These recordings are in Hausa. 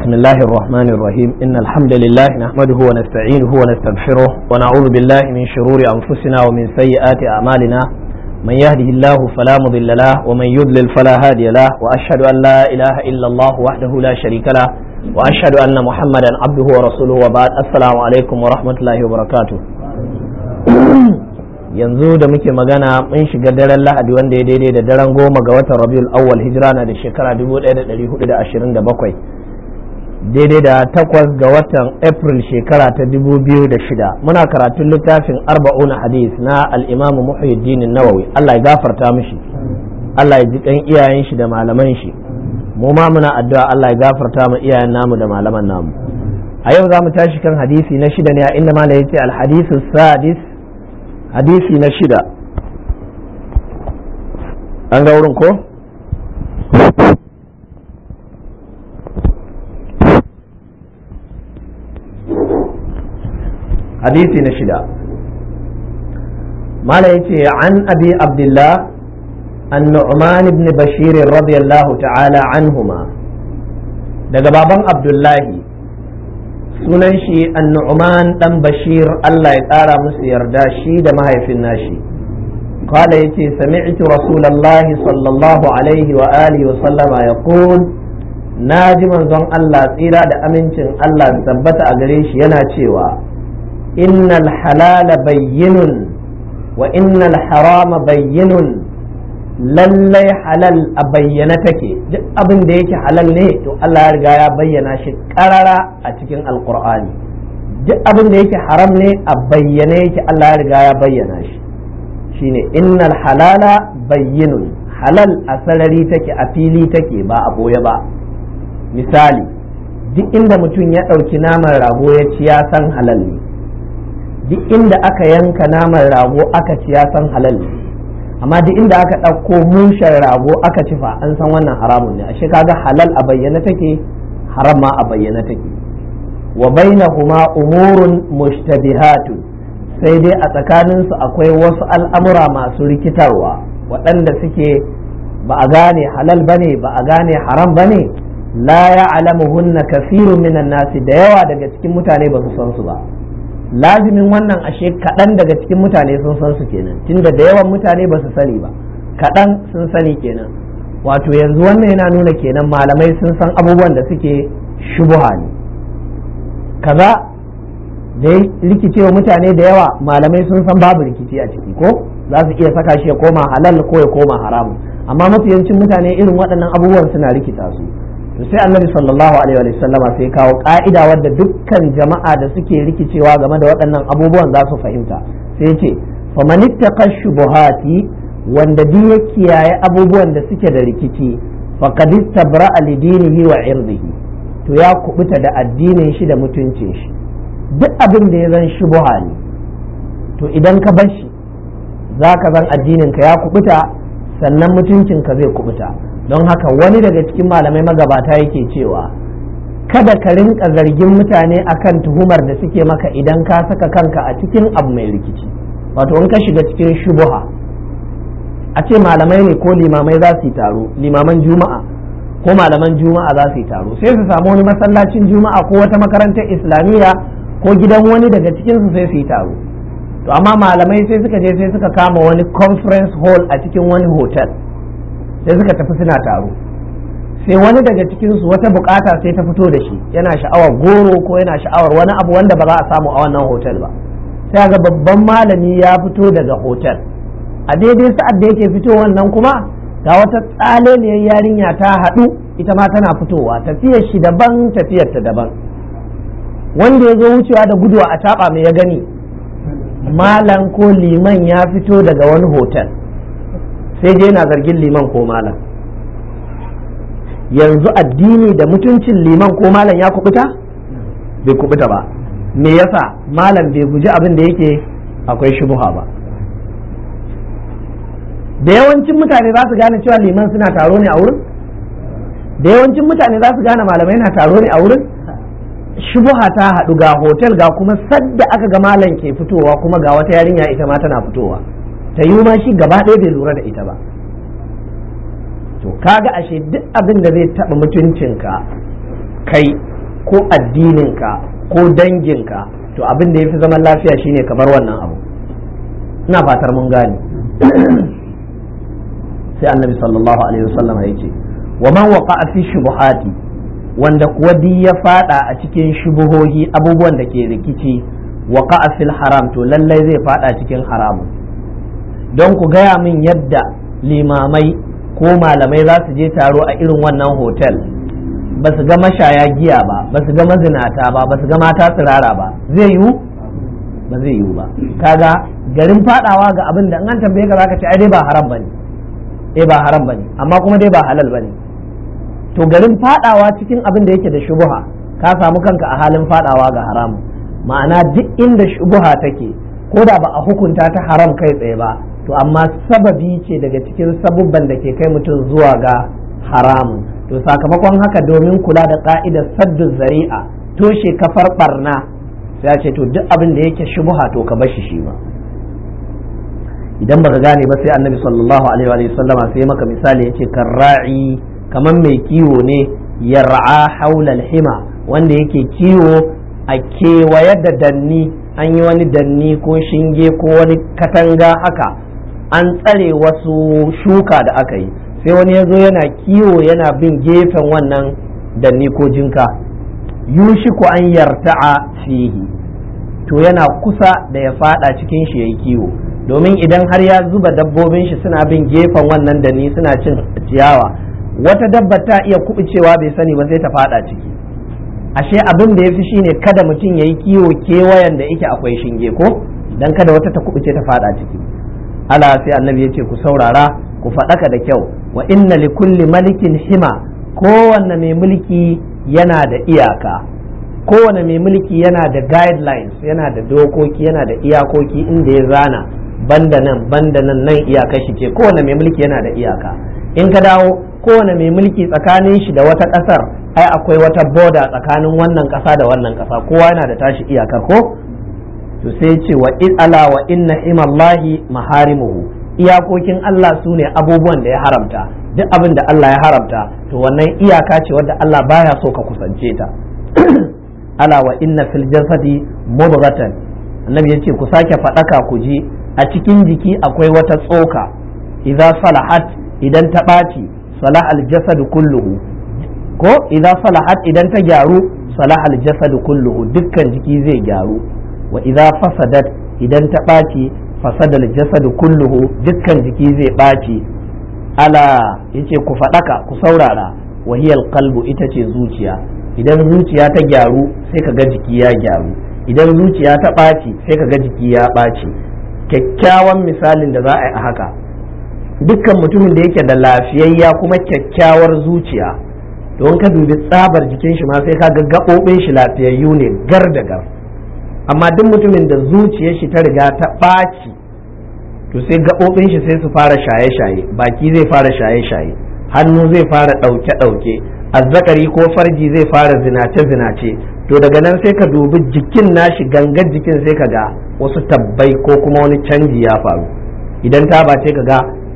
بسم الله الرحمن الرحيم إن الحمد لله نحمده ونستعينه ونستغفره ونعوذ بالله من شرور أنفسنا ومن سيئات أعمالنا من يهده الله فلا مضل له ومن يضلل فلا هادي له وأشهد أن لا إله إلا الله وحده لا شريك له وأشهد أن محمدا عبده ورسوله وبعد السلام عليكم ورحمة الله وبركاته yanzu da muke magana mun shiga daren lahadi wanda ya daidai da daren goma ga watan rabiul awwal hijira na da shekara 1427 daidai da takwas ga watan april shekara ta 2006 muna karatun littafin arba'una hadis na al'imamu muhyiddin nawawi allah ya gafarta mishi allah ya ji kan iyayen shi da malaman shi mu ma muna addu'a allah ya gafarta mu iyayen namu da malaman namu a yau za mu tashi kan hadisi na shida ne a inda mala ya ce alhadisu sadis hadisi na shida an ga wurin ko? hadisi na shida mala ya ce an abi abdullah an nu'man ibn bashir radiyallahu ta'ala anhuma daga baban abdullahi sunan shi annu'man dan bashir Allah ya ƙara musu yarda shi da mahaifin nashi qala yace sami'tu rasulullahi sallallahu alaihi wa alihi wa sallama yaqul naji manzon Allah tsira da amincin Allah tabbata a gare shi yana cewa innal halala bayyinun wa innal harama bayyinun lallai halal a bayyana take duk abin da yake halal ne to Allah ya riga ya bayyana shi karara a cikin alkur'ani duk abin da yake haram ne a bayyane yake Allah ya riga ya bayyana shi shine innal halala bayyinun halal a sarari take a fili take ba a boye ba misali duk inda mutum ya ɗauki naman rago ya ci ya san halal ne duk inda aka yanka naman rago aka ci ya san halal ne amma duk inda aka ɗauko mushen rago aka ci fa an san wannan haramun ne ashe kaga halal a bayyana take haram ma a bayyana take wa bainahuma umurun mushtabihatun sai dai a tsakaninsu akwai wasu al'amura masu rikitarwa waɗanda suke ba a gane halal bane ba a gane haram bane la ya'lamuhunna kathirun minan nasi da yawa daga cikin mutane ba su san su ba lazimin wannan ashe kaɗan daga cikin mutane sun san su kenan tunda da yawan mutane ba su sani ba kaɗan sun sani kenan wato yanzu wannan yana nuna kenan malamai sun san abubuwan da suke shubuha ne kaza da ya rikicewa mutane da yawa malamai sun san babu rikici a ciki ko za su iya saka shi ya koma halal ko ya koma haramun amma mafiyancin mutane irin waɗannan abubuwan suna rikita su to sai annabi sallallahu alaihi wa sallama sai kawo ka'ida wadda dukkan jama'a da suke rikicewa game da waɗannan abubuwan za su fahimta sai ce faman ittaqa shubuhati wanda duk ya kiyaye abubuwan da suke da rikici faqad istabra'a li dinihi wa irdihi to ya kubuta da addinin shi da mutuncin shi duk abin da ya zan shubuha ne to idan ka bar shi zaka zan addinin ka ya kubuta sannan mutuncin ka zai kubuta don haka wani daga cikin malamai magabata yake cewa kada ka rinka zargin mutane akan tuhumar da suke maka idan ka saka kanka a cikin abu mai rikici wato in ka shiga cikin shubuha a ce malamai ne ko limamai za su yi taro limaman juma'a ko malaman juma'a za su yi taro sai su samu wani masallacin juma'a ko wata makarantar islamiyya ko gidan wani daga cikin su sai su yi taro to amma malamai sai suka je sai suka kama wani conference hall a cikin wani hotel sai suka tafi suna taro sai wani daga cikinsu wata bukata sai ta fito da shi yana sha'awar goro ko yana sha'awar wani abu wanda ba za a samu a wannan hotel ba sai ga babban malami ya fito daga hotel a daidai sa'ad da yake fito wannan kuma ga wata tsaleliyar yarinya ta haɗu ita ma tana fitowa tafiyar shi daban tafiyar ta daban wanda ya zo wucewa da gudu a taɓa mai ya gani malam ko liman ya fito daga wani hotel sai je yana zargin liman ko malam yanzu addini da mutuncin liman ko malam ya kubuta bai kubuta ba me yasa malam bai guji abin da yake akwai shubuha ba da yawancin mutane za su gane cewa liman suna taro ne a wurin da yawancin mutane za su gane malamai na taro ne a wurin shubuha ta haɗu ga hotel ga kuma sadda aka ga malam ke fitowa kuma ga wata yarinya ita ma tana fitowa ta yi ma shi gaba ɗaya bai lura da ita ba to kaga ashe duk abin da zai taɓa mutuncinka kai ko addininka ko danginka to abin da ya fi zaman lafiya shine ka bar wannan abu ina fatar mun gane sai annabi sallallahu alaihi wasallam ya ce wa man waqa'a fi shubuhati wanda kuwa di ya fada a cikin shubuhohi abubuwan da ke rikici waqa'a fil haram to lallai zai fada cikin haramun don ku gaya min yadda limamai ko malamai za su je taro a irin wannan hotel ba su ga mashaya giya ba ba su ga mazinata ba ba su ga mata tsirara ba zai yiwu ba zai yiwu ba kaga garin fadawa ga abin da an tambaye ka zaka ce ai dai ba haram bane eh ba haram bane amma kuma dai ba halal bane to garin fadawa cikin abin da yake da shubuha ka samu kanka a halin fadawa ga haram ma'ana duk inda shubuha take ko da ba a hukunta ta haram kai tsaye ba to amma sababi ce daga cikin sabubban da ke kai mutum zuwa ga haramun to sakamakon haka domin kula da ka'idar saddu zari'a toshe kafar barna sai ce to duk abin da yake shubuha to ka bashi shi ba idan baka gane ba sai annabi sallallahu alaihi wa sallama sai maka misali yace karra'i kaman mai kiwo ne yar'a haula hima wanda yake kiwo a kewaye da danni an yi wani danni ko shinge ko wani katanga haka an tsare wasu shuka da aka yi sai wani ya zo yana kiwo yana bin gefen wannan danni ko jinka yushiku an yarta'a fihi to yana kusa da ya fada cikin shi yayi kiwo domin idan har ya zuba dabbobin shi suna bin gefen wannan danni suna cin ciyawa wata dabba ta iya kubucewa bai sani ba sai ta fada ciki ashe abin da yafi shine kada mutum yayi kiwo kewayen da yake akwai shinge ko dan kada wata ta kubuce ta fada ciki ala sai annabi ya ce ku saurara ku faɗaka da kyau wa inna li kulli malikin hima kowanne mai mulki yana da iyaka kowane mai mulki yana da guidelines yana da dokoki yana da iyakoki inda ya zana banda nan banda nan nan iyaka shi ce kowane mai mulki yana da iyaka in ka dawo kowane mai mulki tsakanin shi da wata ƙasar ai akwai wata boda tsakanin wannan ƙasa da wannan ƙasa kowa yana da tashi iyakar ko to sai ce wa ala wa inna himallahi maharimuhu iyakokin Allah su ne abubuwan da ya haramta duk abin da Allah ya haramta to wannan iyaka ce wadda Allah baya so ka kusance ta ala wa inna fil jasadi mudghatan annabi yace ku sake faɗaka ku ji a cikin jiki akwai wata tsoka idza salahat idan ta ɓaci salah al jasad kulluhu ko idza salahat idan ta gyaru salah al jasad kulluhu dukkan jiki zai gyaru wa idza fasadat idan ta ɓaci fasada al jasad kulluhu dukkan jiki zai ɓaci ala yace ku faɗaka ku saurara wahiyal qalbu ita ce zuciya idan zuciya ta gyaru sai ka ga jiki ya gyaru idan zuciya ta ɓaci sai ka ga jiki ya ɓaci kyakkyawan misalin da za a yi a haka dukkan mutumin da yake da lafiyayya kuma kyakkyawar zuciya don ka dubi tsabar jikin shi ma sai ka ga gaɓoɓin shi lafiyayyu ne gar da gar amma duk mutumin da zuciyar shi ta riga ta ɓaci to sai gaɓoɓin shi sai su fara shaye-shaye baki zai fara shaye-shaye hannu zai fara ɗauke-ɗauke azzakari ko farji zai fara zinace-zinace to daga nan sai ka dubi jikin nashi gangar jikin sai ka ga wasu tabbai ko kuma wani canji ya faru idan ta bace ka ga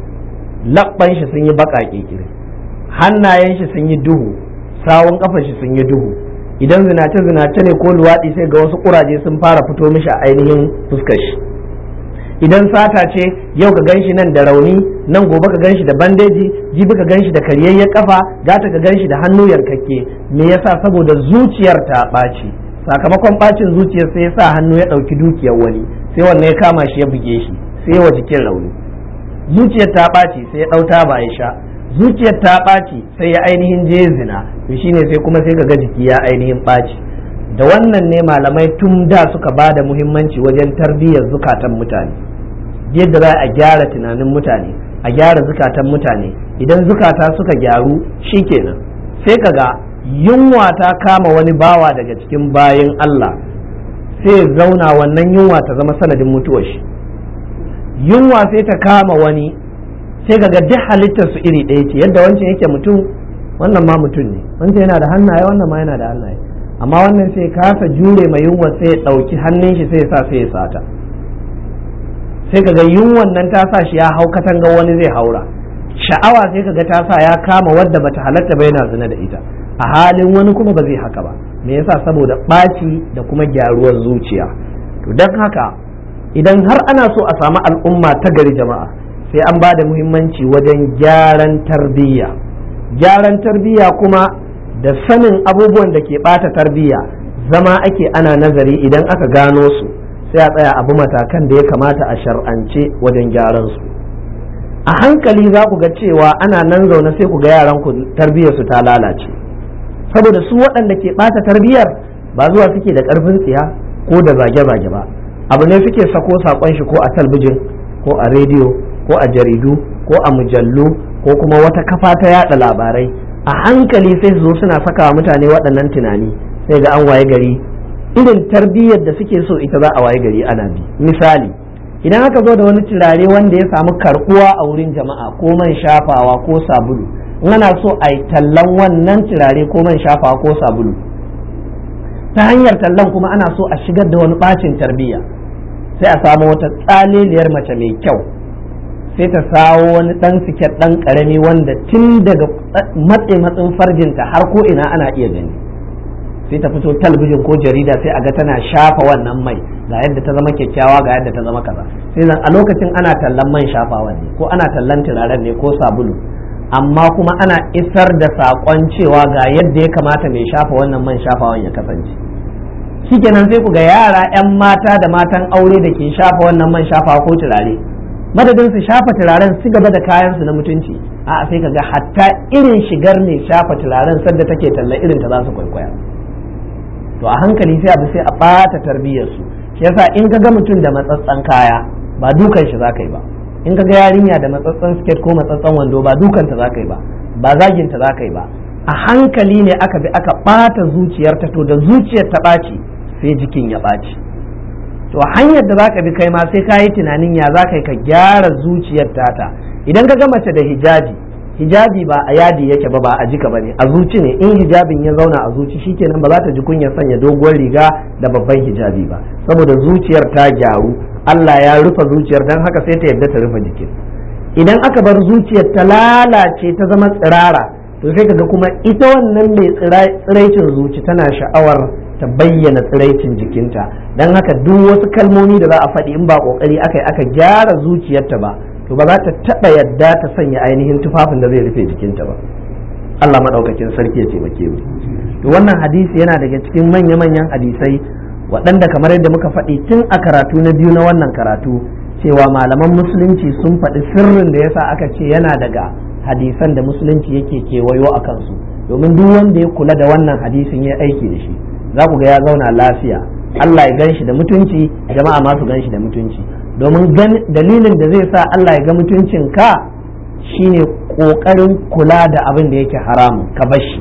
labban shi sun yi baƙaƙe kiri hannayen shi sun yi duhu sawun kafar shi sun yi duhu idan zinace-zinace ne ko luwaɗi sai ga wasu ƙuraje sun fara fito mishi a ainihin fuskar shi idan sata ce yau ka ganshi nan da rauni nan gobe ka ganshi da bandeji jibi ka ganshi da karyayyen kafa gata ka ganshi da hannu yankakke me yasa saboda zuciyar ta ɓaci sakamakon ɓacin zuciyar sai ya sa hannu ya ɗauki dukiyar wani sai wannan ya kama shi ya buge shi sai wa jikin rauni zuciyar ta ɓaci sai ya ɗauta ba ya sha zuciyar ta ɓaci sai ya ainihin je zina to shine sai kuma sai ka ga jiki ya ainihin ɓaci da wannan ne malamai tun da suka ba da muhimmanci wajen tarbiyyar zukatan mutane yadda za a gyara tunanin mutane a gyara zukatan mutane idan zukata suka gyaru shikenan sai kaga yunwa ta kama wani bawa daga cikin bayan Allah sai zauna wannan yunwa ta zama sanadin mutuwar shi yunwa sai ta kama wani sai kaga duk halittar su iri ɗaya ce yadda wancan yake mutum wannan ma mutum ne wancan yana da hannaye wannan ma yana da hannaye amma wannan sai kasa jure mai yunwa sai ya ɗauki hannun shi sai ya sa sai ya sata sai kaga yunwan nan ta sa shi ya hau katanga wani zai haura sha'awa sai kaga ta sa ya kama wadda bata halatta ba yana zina da ita a halin wani kuma ba zai haka ba me yasa saboda ɓaci da kuma gyaruwar zuciya to don haka idan har ana so a samu al'umma ta gari jama'a sai an ba da muhimmanci wajen gyaran tarbiyya gyaran tarbiyya kuma da sanin abubuwan da ke ɓata tarbiyya zama ake ana nazari idan aka gano su sai a tsaya abu matakan da ya kamata a shar'ance wajen gyaran su a hankali za ku ga cewa ana nan zaune sai ku ga yaran ku tarbiyyar su ta lalace saboda su waɗanda ke ɓata tarbiyyar ba zuwa suke da ƙarfin tsiya ko da zage-zage ba abu ne suke sako saƙon shi ko a talbijin ko a rediyo ko a jaridu ko a mujallu ko kuma wata kafa ta yada labarai a hankali sai su zo suna saka mutane waɗannan tunani sai ga an waye gari irin tarbiyyar da suke so ita za a waye gari ana bi misali idan aka zo da wani turare wanda ya samu karbuwa a wurin jama'a ko man shafawa ko sabulu in ana so a yi tallan wannan turare ko man shafawa ko sabulu ta hanyar tallan kuma ana so a shigar da wani bacin tarbiyya sai a samu wata tsaleliyar mace mai kyau sai ta sawo wani dan siket dan karami wanda tun daga matse matsin farjinta har ko ina ana iya gani sai ta fito talabijin ko jarida sai a ga tana shafa wannan mai ga yadda ta zama kyakkyawa ga yadda ta zama kaza sai zan a lokacin ana tallan man shafawa ne ko ana tallan turaren ne ko sabulu amma kuma ana isar da saƙon cewa ga yadda ya kamata mai shafa wannan man shafawan ya kasance shikenan sai ku ga yara 'yan mata da matan aure da ke shafa wannan man shafawa ko turare madadin su shafa turaren su gaba da kayan su na mutunci a sai ka ga hatta irin shigar ne shafa turaren sadda take talla irin ta za su kwaikwaya to a hankali sai abu sai a ɓata tarbiyyar su shi yasa in ka ga mutum da matsatsan kaya ba dukan shi za ka yi ba in ka ga yarinya da matsatsan skirt ko matsatsan wando ba dukanta za ka yi ba ba zaginta za ka yi ba a hankali ne aka bi aka ɓata zuciyarta to da zuciyar ta ɓaci sai jikin ya ɓaci to hanyar da za ka bi kai ma sai ka yi tunanin ya za ka yi ka gyara zuciyar tata idan ka ga mace da hijabi hijabi ba a yadi yake ba ba a jika ba ne a zuci ne in hijabin ya zauna a zuci shikenan ba za ta ji kunyar sanya doguwar riga da babban hijabi ba saboda zuciyar ta gyaru Allah ya rufe zuciyar dan haka sai ta yadda ta rufe jikin idan aka bar zuciyar ta lalace ta zama tsirara to sai kaga kuma ita wannan mai tsiraicin zuci tana sha'awar ta bayyana tsiraicin jikinta dan haka duk wasu kalmomi da za a faɗi in ba kokari aka yi aka gyara zuciyarta ba to ba za ta taɓa yadda ta sanya ainihin tufafin da zai rufe jikinta ba Allah maɗaukakin sarki ya taimake mu to wannan hadisi yana daga cikin manya-manyan hadisai waɗanda kamar yadda muka faɗi tun a karatu na biyu na wannan karatu cewa malaman musulunci sun faɗi sirrin da yasa aka ce yana daga hadisan da musulunci yake kewayo a kansu domin duk wanda ya kula da wannan hadisin ya aiki da shi za ku ga ya zauna lafiya Allah ya gan shi da mutunci jama'a ma su gan shi da mutunci domin dalilin da zai sa Allah ya ga mutuncin ka shine kokarin kula da abin da yake haramun ka bashi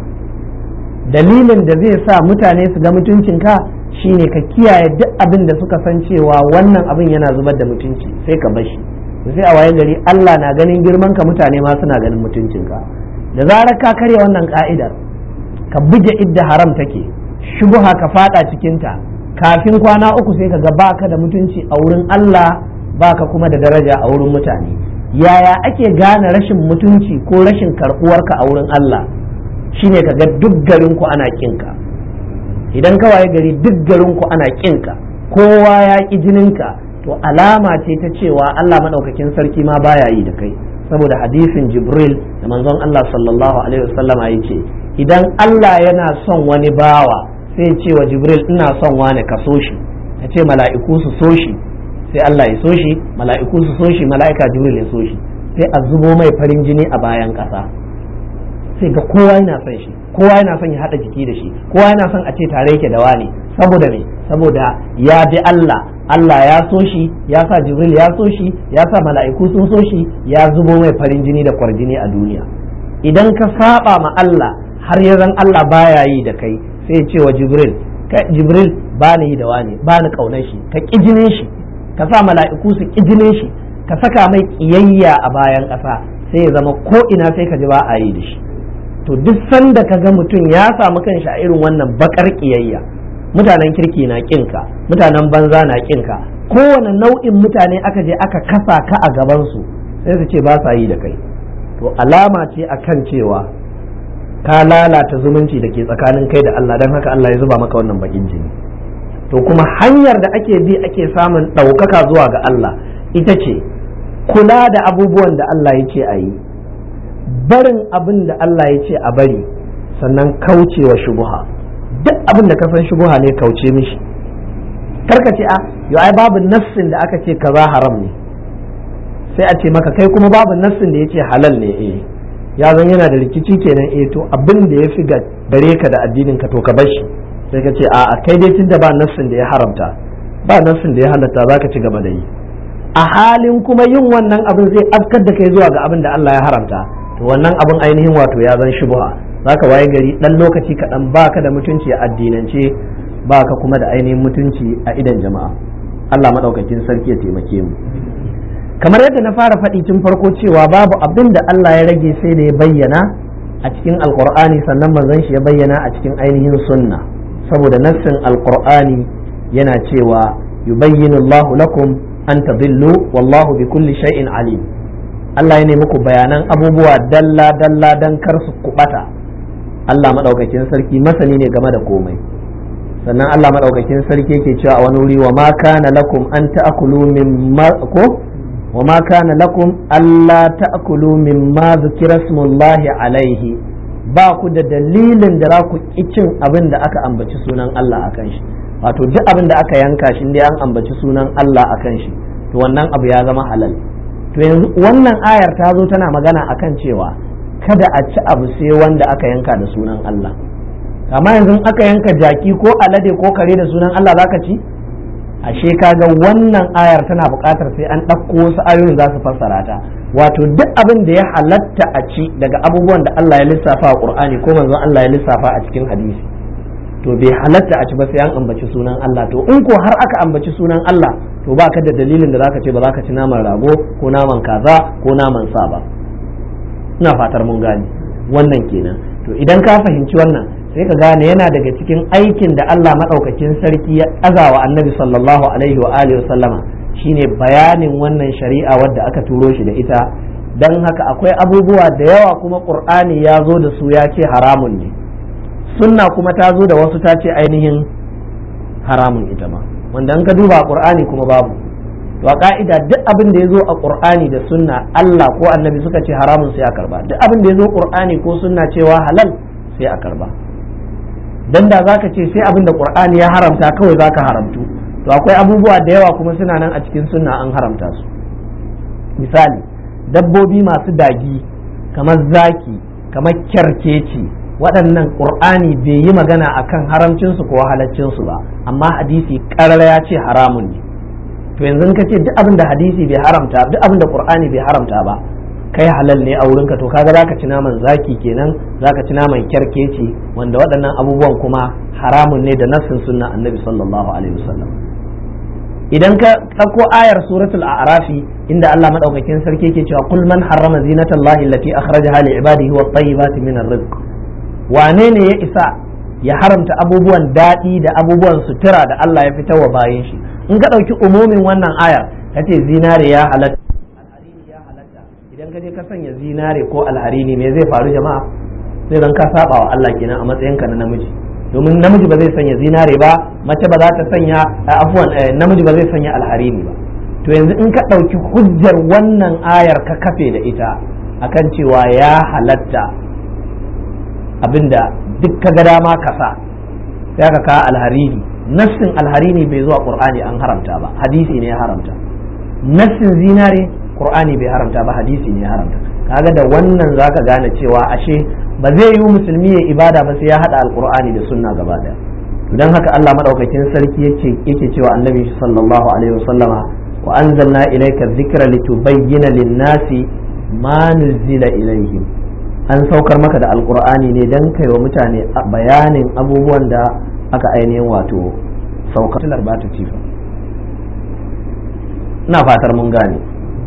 dalilin da zai sa mutane su ga mutuncin ka shine ka kiyaye duk abin da suka san cewa wannan abin yana zubar da mutunci sai ka bashi sai a waye gari Allah na ganin girman ka mutane ma suna ganin mutuncin ka da zarar ka karya wannan ka'idar ka buge idda haram take shubuha ka fada cikinta kafin kwana uku sai ka ga baka da mutunci a wurin Allah baka kuma da daraja a wurin mutane yaya ake gane rashin mutunci ko rashin karɓuwarka a wurin Allah shine ka ga duk garin ku ana kinka idan ka waye gari duk garin ku ana kinka kowa ya ki jininka to alama ce ta cewa Allah madaukakin sarki ma baya yi da kai saboda hadisin Jibril da manzon Allah sallallahu alaihi wasallama yace idan Allah yana son wani bawa sai ce wa jibril ina son wane ka so shi ya ce mala'iku su so shi sai Allah ya so shi mala'iku su so shi mala'ika jibril ya so shi sai a zubo mai farin jini a bayan ƙasa sai ga kowa yana son shi kowa yana son ya haɗa jiki da shi kowa yana son a ce tare yake da wani saboda me saboda ya bi Allah Allah ya so shi ya sa jibril ya so shi ya sa mala'iku sun so shi ya zubo mai farin jini da kwarjini a duniya idan ka saba ma Allah har ya zan Allah baya yi da kai sai ce wa jibril ka jibril ba ni yi da wani ba ni kaunar shi ka kijinin shi ka sa mala'iku su kijinin shi ka saka mai kiyayya a bayan ƙasa sai ya zama ko ina sai ka ji ba a yi da shi to duk sanda ka ga mutum ya samu kanshi a irin wannan bakar kiyayya mutanen kirki na kinka mutanen banza na kinka kowane nau'in mutane aka je aka kasa ka a gabansu sai su ce ba sa yi da kai to alama ce akan cewa ka lalata zumunci da ke tsakanin kai da Allah don haka Allah ya zuba maka wannan bakin jini to kuma hanyar da ake bi ake samun ɗaukaka zuwa ga Allah ita ce kula da abubuwan da Allah ya ce a yi barin abin da Allah ya ce a bari sannan kaucewa shubuha duk abin da ka san shubuha ne kauce mishi karka ce a yau ai babu nassin da aka ce kaza haram ne sai a ce maka kai kuma babu nassin da ya ce halal ne eh ya zan yana da rikici kenan eh to abin da ya fi gare ka da addinin ka to ka bar shi sai ka ce a kai dai tunda ba nassin da ya haramta ba nassin da ya halatta za ka ci gaba da yi a halin kuma yin wannan abin zai afkar da kai zuwa ga abin da Allah ya haramta to wannan abin ainihin wato ya zan shubha zaka waye gari dan lokaci kaɗan baka da mutunci a addinance baka kuma da ainihin mutunci a idan jama'a Allah madaukakin sarki ya taimake mu kamar yadda na fara faɗi tun farko cewa babu abin da Allah ya rage sai da ya bayyana a cikin alkur'ani sannan manzon shi ya bayyana a cikin ainihin sunna saboda nassin alkur'ani yana cewa yubayyinu Allahu lakum an tadillu wallahu bi kulli shay'in alim Allah ya nemi ku bayanan abubuwa dalla dalla dan kar su kubata Allah madaukakin sarki masani ne game da komai sannan Allah madaukakin sarki yake cewa a wani wuri wa ma kana lakum an ta'kulu min ko wa ma kana lakum alla ta'kulu mimma zikra smullahi alaihi ba ku da dalilin da za ku ki cin abin da aka ambaci sunan Allah akan shi wato duk abin da aka yanka shi dai an ambaci sunan Allah akan shi to wannan abu ya zama halal to yanzu wannan ayar ta zo tana magana akan cewa kada a ci abu sai wanda aka yanka da sunan Allah amma yanzu aka yanka jaki ko alade ko kare da sunan Allah zaka ci ashe kaga wannan ayar tana buƙatar sai an ɗauko wasu ayoyin za su fassara ta wato duk abin da ya halatta a ci daga abubuwan da Allah ya lissafa a Qur'ani ko manzon Allah ya lissafa a cikin hadisi to bai halatta a ci ba sai an ambaci sunan Allah to in ko har aka ambaci sunan Allah to ba ka da dalilin da zaka ce ba za ka ci naman rago ko naman kaza ko naman sa ba ina fatar mun gane wannan kenan to idan ka fahimci wannan sai ka gane yana daga cikin aikin da Allah maɗaukakin sarki ya azawa annabi sallallahu alaihi wa alihi sallama shine bayanin wannan shari'a wadda aka turo shi da ita don haka akwai abubuwa da yawa kuma qur'ani ya zo da su ya ce haramun ne sunna kuma ta zo da wasu ta ce ainihin haramun ita ma wanda an ka duba qur'ani kuma babu to a ka'ida duk abin da ya zo a qur'ani da sunna Allah ko annabi suka ce haramun sai a karba duk abin da ya zo qur'ani ko sunna cewa halal sai a karba dan da zaka ce sai abin da qur'ani ya haramta kawai zaka haramtu to akwai abubuwa da yawa kuma suna nan a cikin sunna an haramta su misali dabbobi masu dagi kamar zaki kamar kyarkeci waɗannan qur'ani bai yi magana akan haramcinsu ko halaccinsu ba amma hadisi ƙarar ya ce haramun ne to yanzu ka ce duk abin da hadisi bai haramta duk abin da qur'ani bai haramta ba kai halal ne a wurinka to kaga zaka ci naman zaki kenan zaka ci naman kyarkeci wanda waɗannan abubuwan kuma haramun ne da nassin sunna annabi sallallahu alaihi wasallam idan ka ɗauko ayar suratul a'rafi inda Allah madaukakin sarki yake cewa kul man harrama zinatallahi allati akhrajaha li ibadihi wat tayyibati min rizq wane ne ya isa ya haramta abubuwan daɗi da abubuwan sutura da Allah ya fitar wa bayan shi in ka ɗauki umumin wannan ayar kace zinare ya halatta idan ka je ka sanya zinare ko alharini me zai faru jama'a sai dan ka saba wa Allah kenan a matsayinka na namiji domin namiji ba zai sanya zinare ba mace ba za ta sanya afwan namiji ba zai sanya alharini ba to yanzu in ka ɗauki hujjar wannan ayar ka kafe da ita akan cewa ya halatta abinda duk ka ga dama ka sa sai ka kawo alharini nassin alharini bai zuwa qur'ani an haramta ba hadisi ne ya haramta nassin zinare qur'ani bai haramta ba hadisi ne ya haramta kaga da wannan zaka gane cewa ashe ba zai yi musulmi ya ibada ba sai ya hada alqur'ani da sunna gaba daya dan haka Allah madaukakin sarki yake yake cewa annabi sallallahu alaihi wasallama wa anzalna ilayka dhikra litubayyana lin-nasi ma nuzila ilaihim an saukar maka da alqur'ani ne dan kai wa mutane bayanin abubuwan da aka ainihin wato saukar ba ta cifa ina fatar mun gane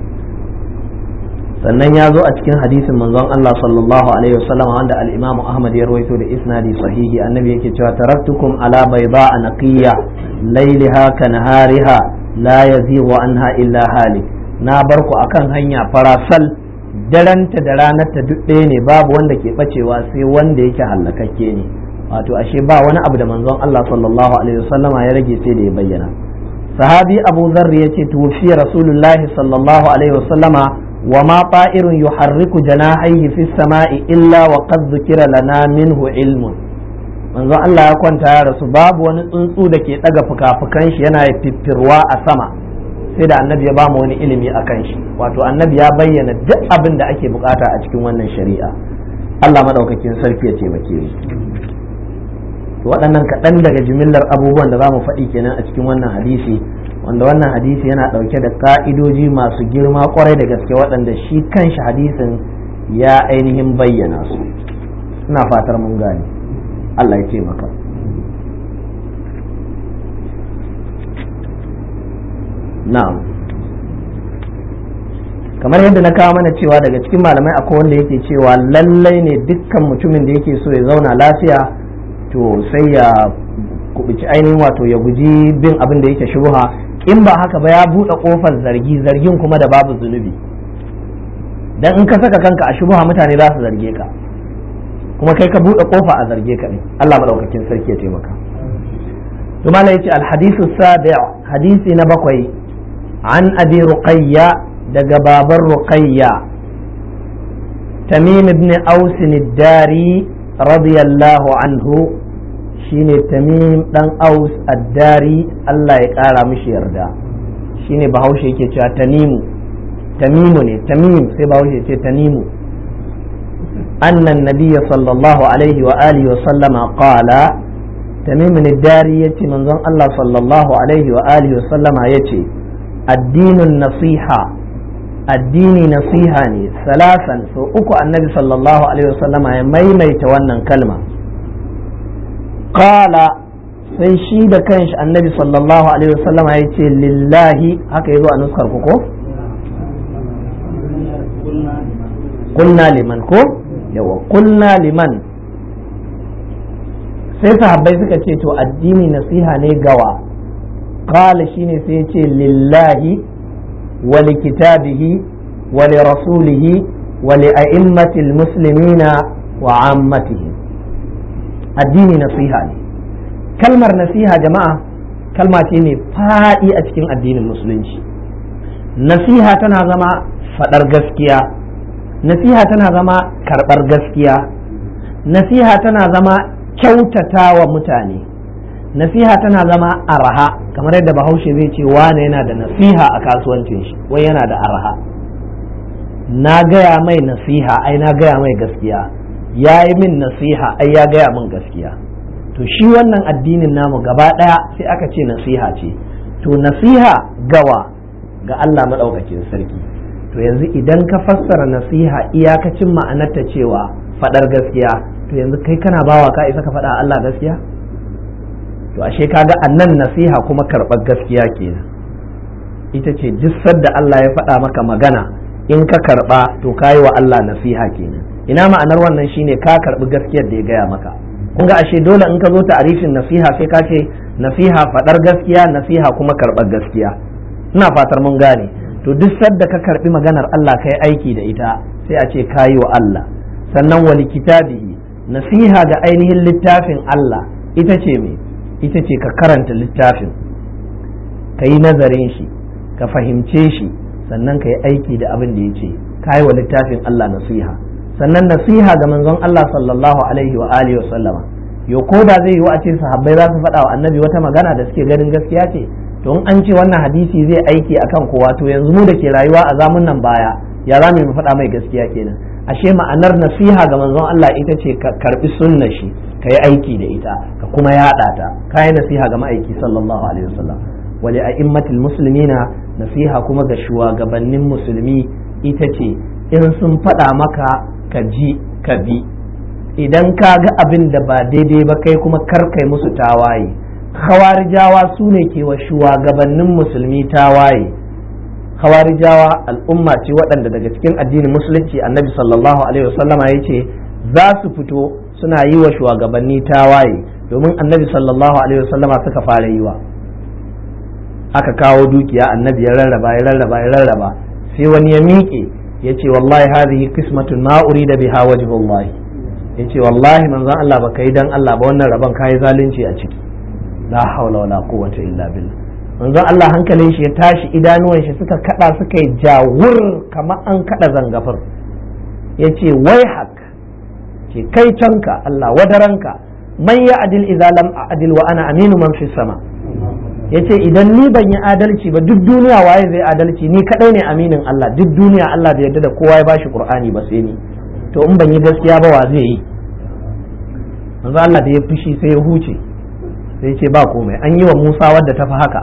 sannan ya zo a cikin hadisin manzon Allah sallallahu alaihi wasallam wanda al-Imam Ahmad ya rawaito da isnadi sahihi annabi yake cewa taraktukum ala bayda naqiya layliha ka nahariha la yazighu anha illa halik na bar ku akan hanya farasal daranta da ranarta duk ɗaya ne babu wanda ke bacewa sai wanda yake hallakakke ne wato ashe ba wani abu da manzon Allah sallallahu alaihi wasallama ya rage sai da ya bayyana sahabi abu zarr ya ce tufiya rasulullahi sallallahu alaihi wasallama wa ma ta'irun yuharriku janahaihi fi sama'i illa wa qad dhukira lana minhu ilmun manzon Allah ya kwanta ya rasu babu wani tsuntsu da ke daga fuka-fukan shi yana fiffirwa a sama sai da annabi ya bamu wani ilimi a kan shi wato annabi ya bayyana duk abin da ake bukata a cikin wannan shari'a Allah madaukakin sarki ya taimake mu waɗannan kaɗan daga jimillar abubuwan da za mu faɗi kenan a cikin wannan hadisi wanda wannan hadisi yana ɗauke da ƙa'idoji masu girma ƙwarai da gaske waɗanda shi kanshi hadisin ya ainihin bayyana su ina fatar mun gane Allah ya taimaka na'am kamar yadda na kawo mana cewa daga cikin malamai akwai wanda yake cewa lallai ne dukkan mutumin da yake so ya zauna lafiya to sai ya kubuci ainihin wato ya guji bin abin da yake shubha in ba haka ba ya buɗe ƙofar zargi zargin kuma da babu zunubi dan in ka saka kanka a shubha mutane za su zarge ka kuma kai ka buɗe ƙofa a zarge ka ne Allah madaukakin sarki ya taimaka to malai yace al hadithu sabi hadisi na bakwai an abi ruqayya daga baban ruqayya tamim ibn aus ad-dari radiyallahu anhu shine tamim dan aus addari Allah ya kara mishi yarda shine bahaushe yake cewa tanimu tamimu ne tamim sai bahaushe ce tanimu annan nabiyya sallallahu alaihi wa alihi wa sallama qala tamim addari yace manzon Allah sallallahu alaihi wa alihi wa sallama yace addinun nasiha addini nasiha ne salasan so uku annabi sallallahu alaihi wasallama ya maimaita wannan kalma qala sai shi da kanshi annabi sallallahu alaihi wasallama ya ce lillahi haka yazo a nuskar ku ko kunna liman ko yawa kunna liman sai sahabbai suka ce to addini nasiha ne gawa qala shine sai ya ce lillahi ولكتابه ولرسوله ولأئمة المسلمين وعامتهم الدين نصيحة كلمة نصيحة جماعة كلمة تيني فائي أتكين الدين المسلم نصيحة تنظم فدر gaskiya nasiha tana zama karɓar gaskiya nasiha tana zama kyautata wa mutane nasiha tana zama araha kamar yadda bahaushe zai ce wane yana da nasiha a kasuwancin shi wai yana da araha na gaya mai nasiha ai na gaya mai gaskiya ya yi min nasiha ai ya gaya min gaskiya to shi wannan addinin namu gaba ɗaya sai aka ce nasiha ce to nasiha gawa ga Allah maɗaukakin sarki to yanzu idan ka fassara nasiha iyakacin ma'anarta cewa faɗar gaskiya to yanzu kai kana bawa ka isa ka faɗa Allah gaskiya to ashe kaga annan nasiha kuma karɓar gaskiya kenan ita ce duk sadda Allah ya faɗa maka magana in ka karɓa to kayi wa Allah nasiha kenan ina ma'anar wannan shine ka karɓi gaskiyar da ya gaya maka kun ga ashe dole in ka zo ta'arifin nasiha sai ka ce nasiha faɗar gaskiya nasiha kuma karɓar gaskiya ina fatar mun gane to duk sadda ka karɓi maganar Allah kai aiki da ita sai a ce kayi wa Allah sannan wali kitabihi nasiha ga ainihin littafin Allah ita ce me ita ce ka karanta littafin ka yi nazarin shi ka fahimce shi sannan ka yi aiki da abin da ya ce ka yi wa littafin Allah nasiha sannan nasiha ga manzon Allah sallallahu alaihi wa alihi wa sallama yo ko da zai yi wa a ce sahabbai za su faɗa wa annabi wata magana da suke ganin gaskiya ce to in an ce wannan hadisi zai aiki akan kowa to yanzu mu da ke rayuwa a zamun nan baya ya za mu faɗa mai gaskiya kenan ashe ma'anar nasiha ga manzon Allah ita ce ka karbi sunnar shi ka yi aiki da ita ka kuma yaɗa ta ka yi nasiha ga ma'aiki sallallahu alaihi wasallam wali a'immatil muslimina nasiha kuma ga shugabannin musulmi ita ce in sun faɗa maka ka ji ka bi idan ka ga abin da ba daidai ba kai kuma kar kai musu tawaye khawarijawa su ne ke wa shugabannin musulmi tawaye khawarijawa al'umma ce waɗanda daga cikin addinin musulunci annabi sallallahu alaihi wasallama ya ce za su fito suna yi wa shugabanni tawaye domin annabi sallallahu alaihi wasallama suka fara yi wa aka kawo dukiya annabi ya rarraba ya rarraba ya rarraba sai wani ya miƙe yace wallahi hadhihi qismatun ma urida biha wajhullahi yace wallahi manzon Allah baka yi dan Allah ba wannan rabon kai zalunci a ciki la haula wala quwwata illa billah manzon Allah hankalin shi ya tashi idanuwan shi suka kada suka yi jawur kamar an kada zangafar yace wai hak ce kai canka Allah wadaranka man ya adil idza lam adil wa ana aminu man fi sama yace idan ni ban yi adalci ba duk duniya waye zai adalci ni kadai ne aminin Allah duk duniya Allah bai yarda da kowa ya bashi Qur'ani ba sai ni to in ban yi gaskiya ba wa zai yi manzo Allah da ya fushi sai ya huce sai ce ba komai an yi wa Musa wadda ta fi haka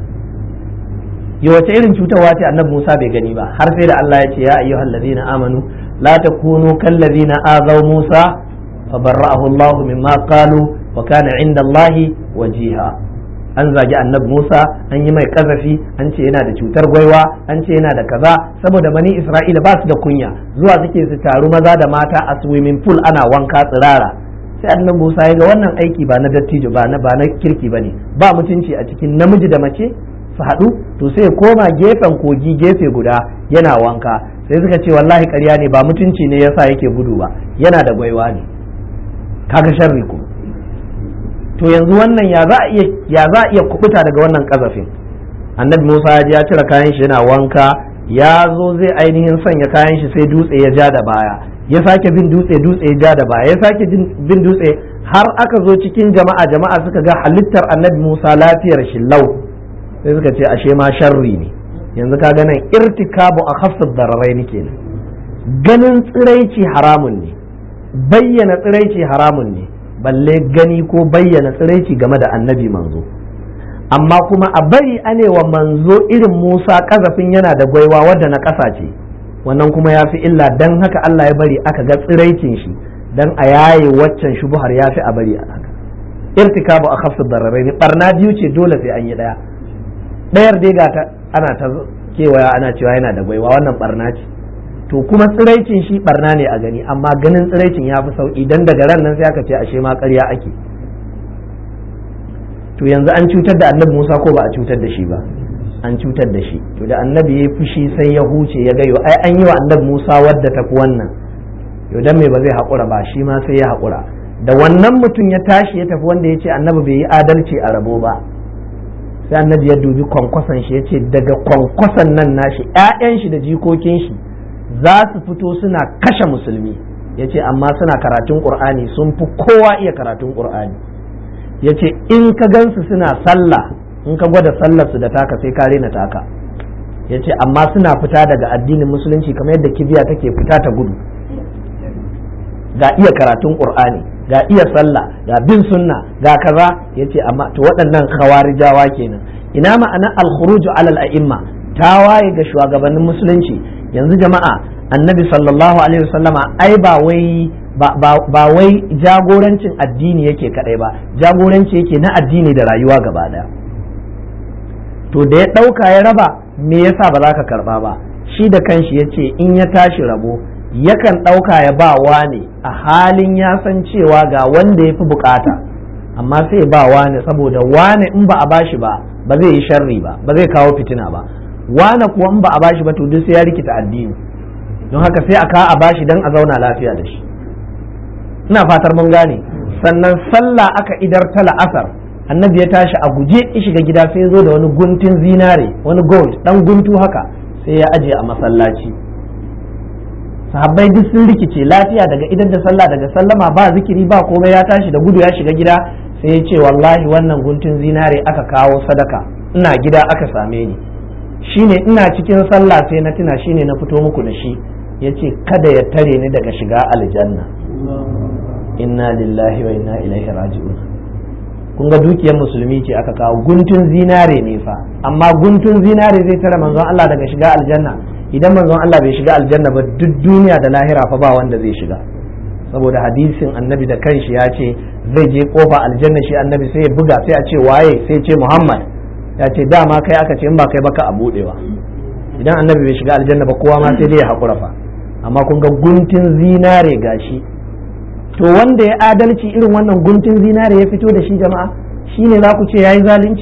ya wace irin cutarwa ce annabi Musa bai gani ba har sai da Allah ya ce ya ayyuhal ladina amanu la takunu kal ladina azaw Musa fabarra'ahu Allah mimma qalu wa kana 'inda Allah wajiha an zagi annabi Musa an yi mai kazafi an ce yana da cutar gwaiwa an ce yana da kaza saboda bani Isra'ila ba su da kunya zuwa suke su taru maza da mata a swimming pool ana wanka tsirara sai annabi Musa ya ga wannan aiki ba na dattijo ba na ba na kirki bane ba mutunci a cikin namiji da mace su haɗu to sai ya koma gefen kogi gefe guda yana wanka sai suka ce wallahi ƙarya ne ba mutunci ne yasa yake gudu ba yana da gwaiwa ne kaga sharri ku to yanzu wannan ya za a iya ya za a iya kubuta daga wannan kazafin annabi Musa ya ji ya cire kayan shi yana wanka ya zo zai ainihin sanya kayan shi sai dutse ya ja da baya ya sake bin dutse dutse ya ja da baya ya sake bin dutse har aka zo cikin jama'a jama'a suka ga halittar annabi Musa lafiyar shi lau sai suka ce ashe ma sharri ne yanzu ka ga nan irtikabu a khafsad dararai ne kenan ganin tsiraici haramun ne bayyana tsiraici haramun ne balle gani ko bayyana tsiraici game da annabi manzo amma kuma a bari anewa manzo irin Musa kazafin yana da gwaiwa wadda na ƙasa ce wannan kuma ya fi illa dan haka Allah ya bari aka ga tsiraicin shi dan a yaye waccan shubuhar ya fi a bari a haka irtikabu a khafsad dararai ne barna biyu ce dole sai an yi daya ɗayar dai ga ta ana ta kewaya ana cewa yana da gwaiwa wannan barna ce to kuma tsiraicin shi barna ne a gani amma ganin tsiraicin ya fi sauki dan daga ran nan sai aka ce ashe ma ƙarya ake to yanzu an cutar da annabi Musa ko ba a cutar da shi ba an cutar da shi to da annabi ya fushi sai ya huce ya gayo ai an yi wa annabi Musa wadda ta fi wannan yau dan me ba zai haƙura ba shi ma sai ya haƙura da wannan mutum ya tashi ya tafi wanda ya ce annabi bai yi adalci a rabo ba sai annabi ya dubi kwankwason shi ya ce daga kwankwason nan nashi ‘ya'yan shi da jikokin shi za su fito suna kashe musulmi ya ce amma suna karatun ƙur'ani sun fi kowa iya karatun ƙur'ani ya ce in ka gansu suna sallah in ka gwada sallar su da taka sai ka rena taka ya ce amma suna fita daga addinin musulunci kamar yadda kibiya take fita ta gudu ga iya karatun ƙur'ani ga iya sallah ga bin sunna ga kaza yace amma to waɗannan khawarijawa kenan ina ma'ana al-khuruj alal a'imma tawaye ga shugabannin musulunci yanzu jama'a annabi sallallahu alaihi wasallama ai ba wai ba wai jagorancin addini yake kadai ba jagoranci yake na addini da rayuwa gaba daya to da ya ɗauka ya raba me yasa ba za ka karba ba shi da kanshi yace in ya tashi rabo yakan ɗauka ya ba wane a halin ya san cewa ga wanda ya fi bukata amma sai ba wane saboda wane in ba a bashi ba ba zai yi sharri ba ba zai kawo fitina ba wane kuwa in ba a bashi ba to duk sai ya rikita addini don haka sai a ka a bashi don a zauna lafiya da shi ina fatar mun gane sannan sallah aka idar ta la'asar annabi ya tashi a guje ya shiga gida sai ya zo da wani guntun zinare wani gold dan guntu haka sai ya aje a masallaci sahabbai duk sun rikice lafiya daga idan da sallah daga sallama ba zikiri ba komai ya tashi da gudu ya shiga gida sai ya ce wallahi wannan guntun zinare aka kawo sadaka ina gida aka same ni shine ina cikin sallah sai na tuna shine na fito muku da shi ya ce kada ya tare ni daga shiga aljanna inna lillahi wa inna ilaihi raji'un kun ga dukiyar musulmi ce aka kawo guntun zinare ne fa amma guntun zinare zai tare manzon Allah daga shiga aljanna idan manzon Allah bai shiga aljanna ba duk duniya da lahira fa ba wanda zai shiga saboda hadisin annabi da kanshi ya ce zai je kofa aljanna shi annabi sai ya buga sai a ce waye sai ce Muhammad ya ce dama kai aka ce in ba kai baka a budewa idan annabi bai shiga aljanna ba kowa ma sai dai ya hakura fa amma kun ga guntun zinare gashi to wanda ya adalci irin wannan guntun zinare ya fito da shi jama'a shine za ku ce yayi zalunci to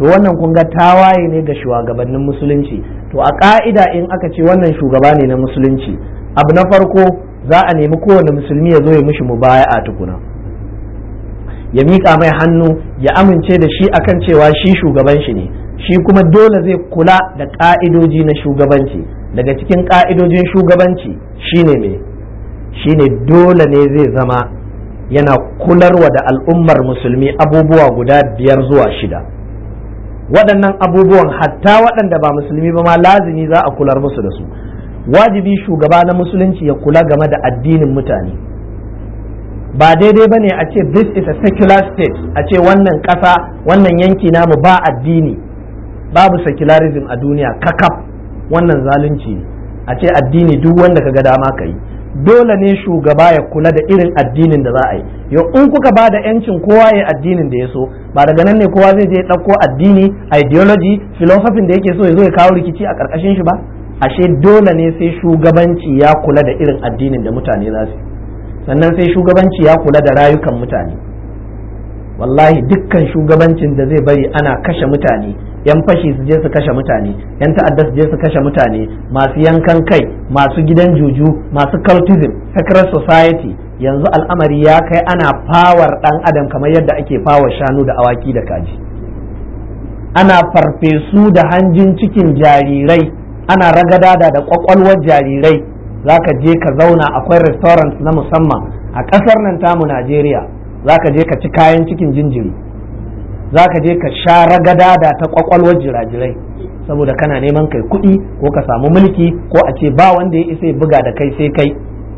to wannan kun ga tawaye ne ga shugabannin musulunci to a ka'ida in aka ce wannan shugaba ne na musulunci abu na farko za a nemi kowane musulmi ya zo ya mishi mubaya'a tukuna ya miƙa mai hannu ya amince da shi akan cewa shi shugaban shi ne shi kuma dole zai kula da ƙa'idoji na shugabanci daga cikin ƙa'idojin shugabanci shine me shine dole ne zai zama yana kularwa da al'ummar musulmi abubuwa guda biyar zuwa shida waɗannan abubuwan hatta waɗanda ba musulmi ba ma lazimi za a kular musu da su wajibi shugaba na musulunci ya kula game da addinin mutane ba daidai ba ne a ce this is a secular state a ce wannan ƙasa wannan yanki namu ba addini babu secularism a duniya kakaf wannan zalunci a ce addini duk wanda ka ga dama ka yi dole ne shugaba ya kula da irin addinin da za a yi yau in kuka ba da yancin kowa ya addinin da ya so ba daga nan ne kowa zai je ɗauko addini ideology philosophy da yake so ya zo ya kawo rikici a ƙarƙashin shi ba ashe dole ne sai shugabanci ya kula da irin addinin da mutane za su sannan sai shugabanci ya kula da rayukan mutane wallahi dukkan shugabancin da zai bari ana kashe mutane yan fashi su je su kashe mutane yan ta'adda su je su kashe mutane masu yankan kai masu gidan juju masu cultism secret society yanzu al'amari ya kai ana fawar dan adam kamar yadda ake fawar shanu da awaki da kaji ana farfesu da hanjin cikin jarirai ana ragadada da kwakwalwar jarirai za ka je ka zauna akwai restaurant na musamman a ƙasar nan tamu Najeriya za ka je ka ci kayan cikin jinjiri za ka je ka sha ragadada ta kwakwalwar jirajirai saboda kana neman kai kuɗi ko ka samu mulki ko a ce ba wanda ya isa ya buga da kai sai kai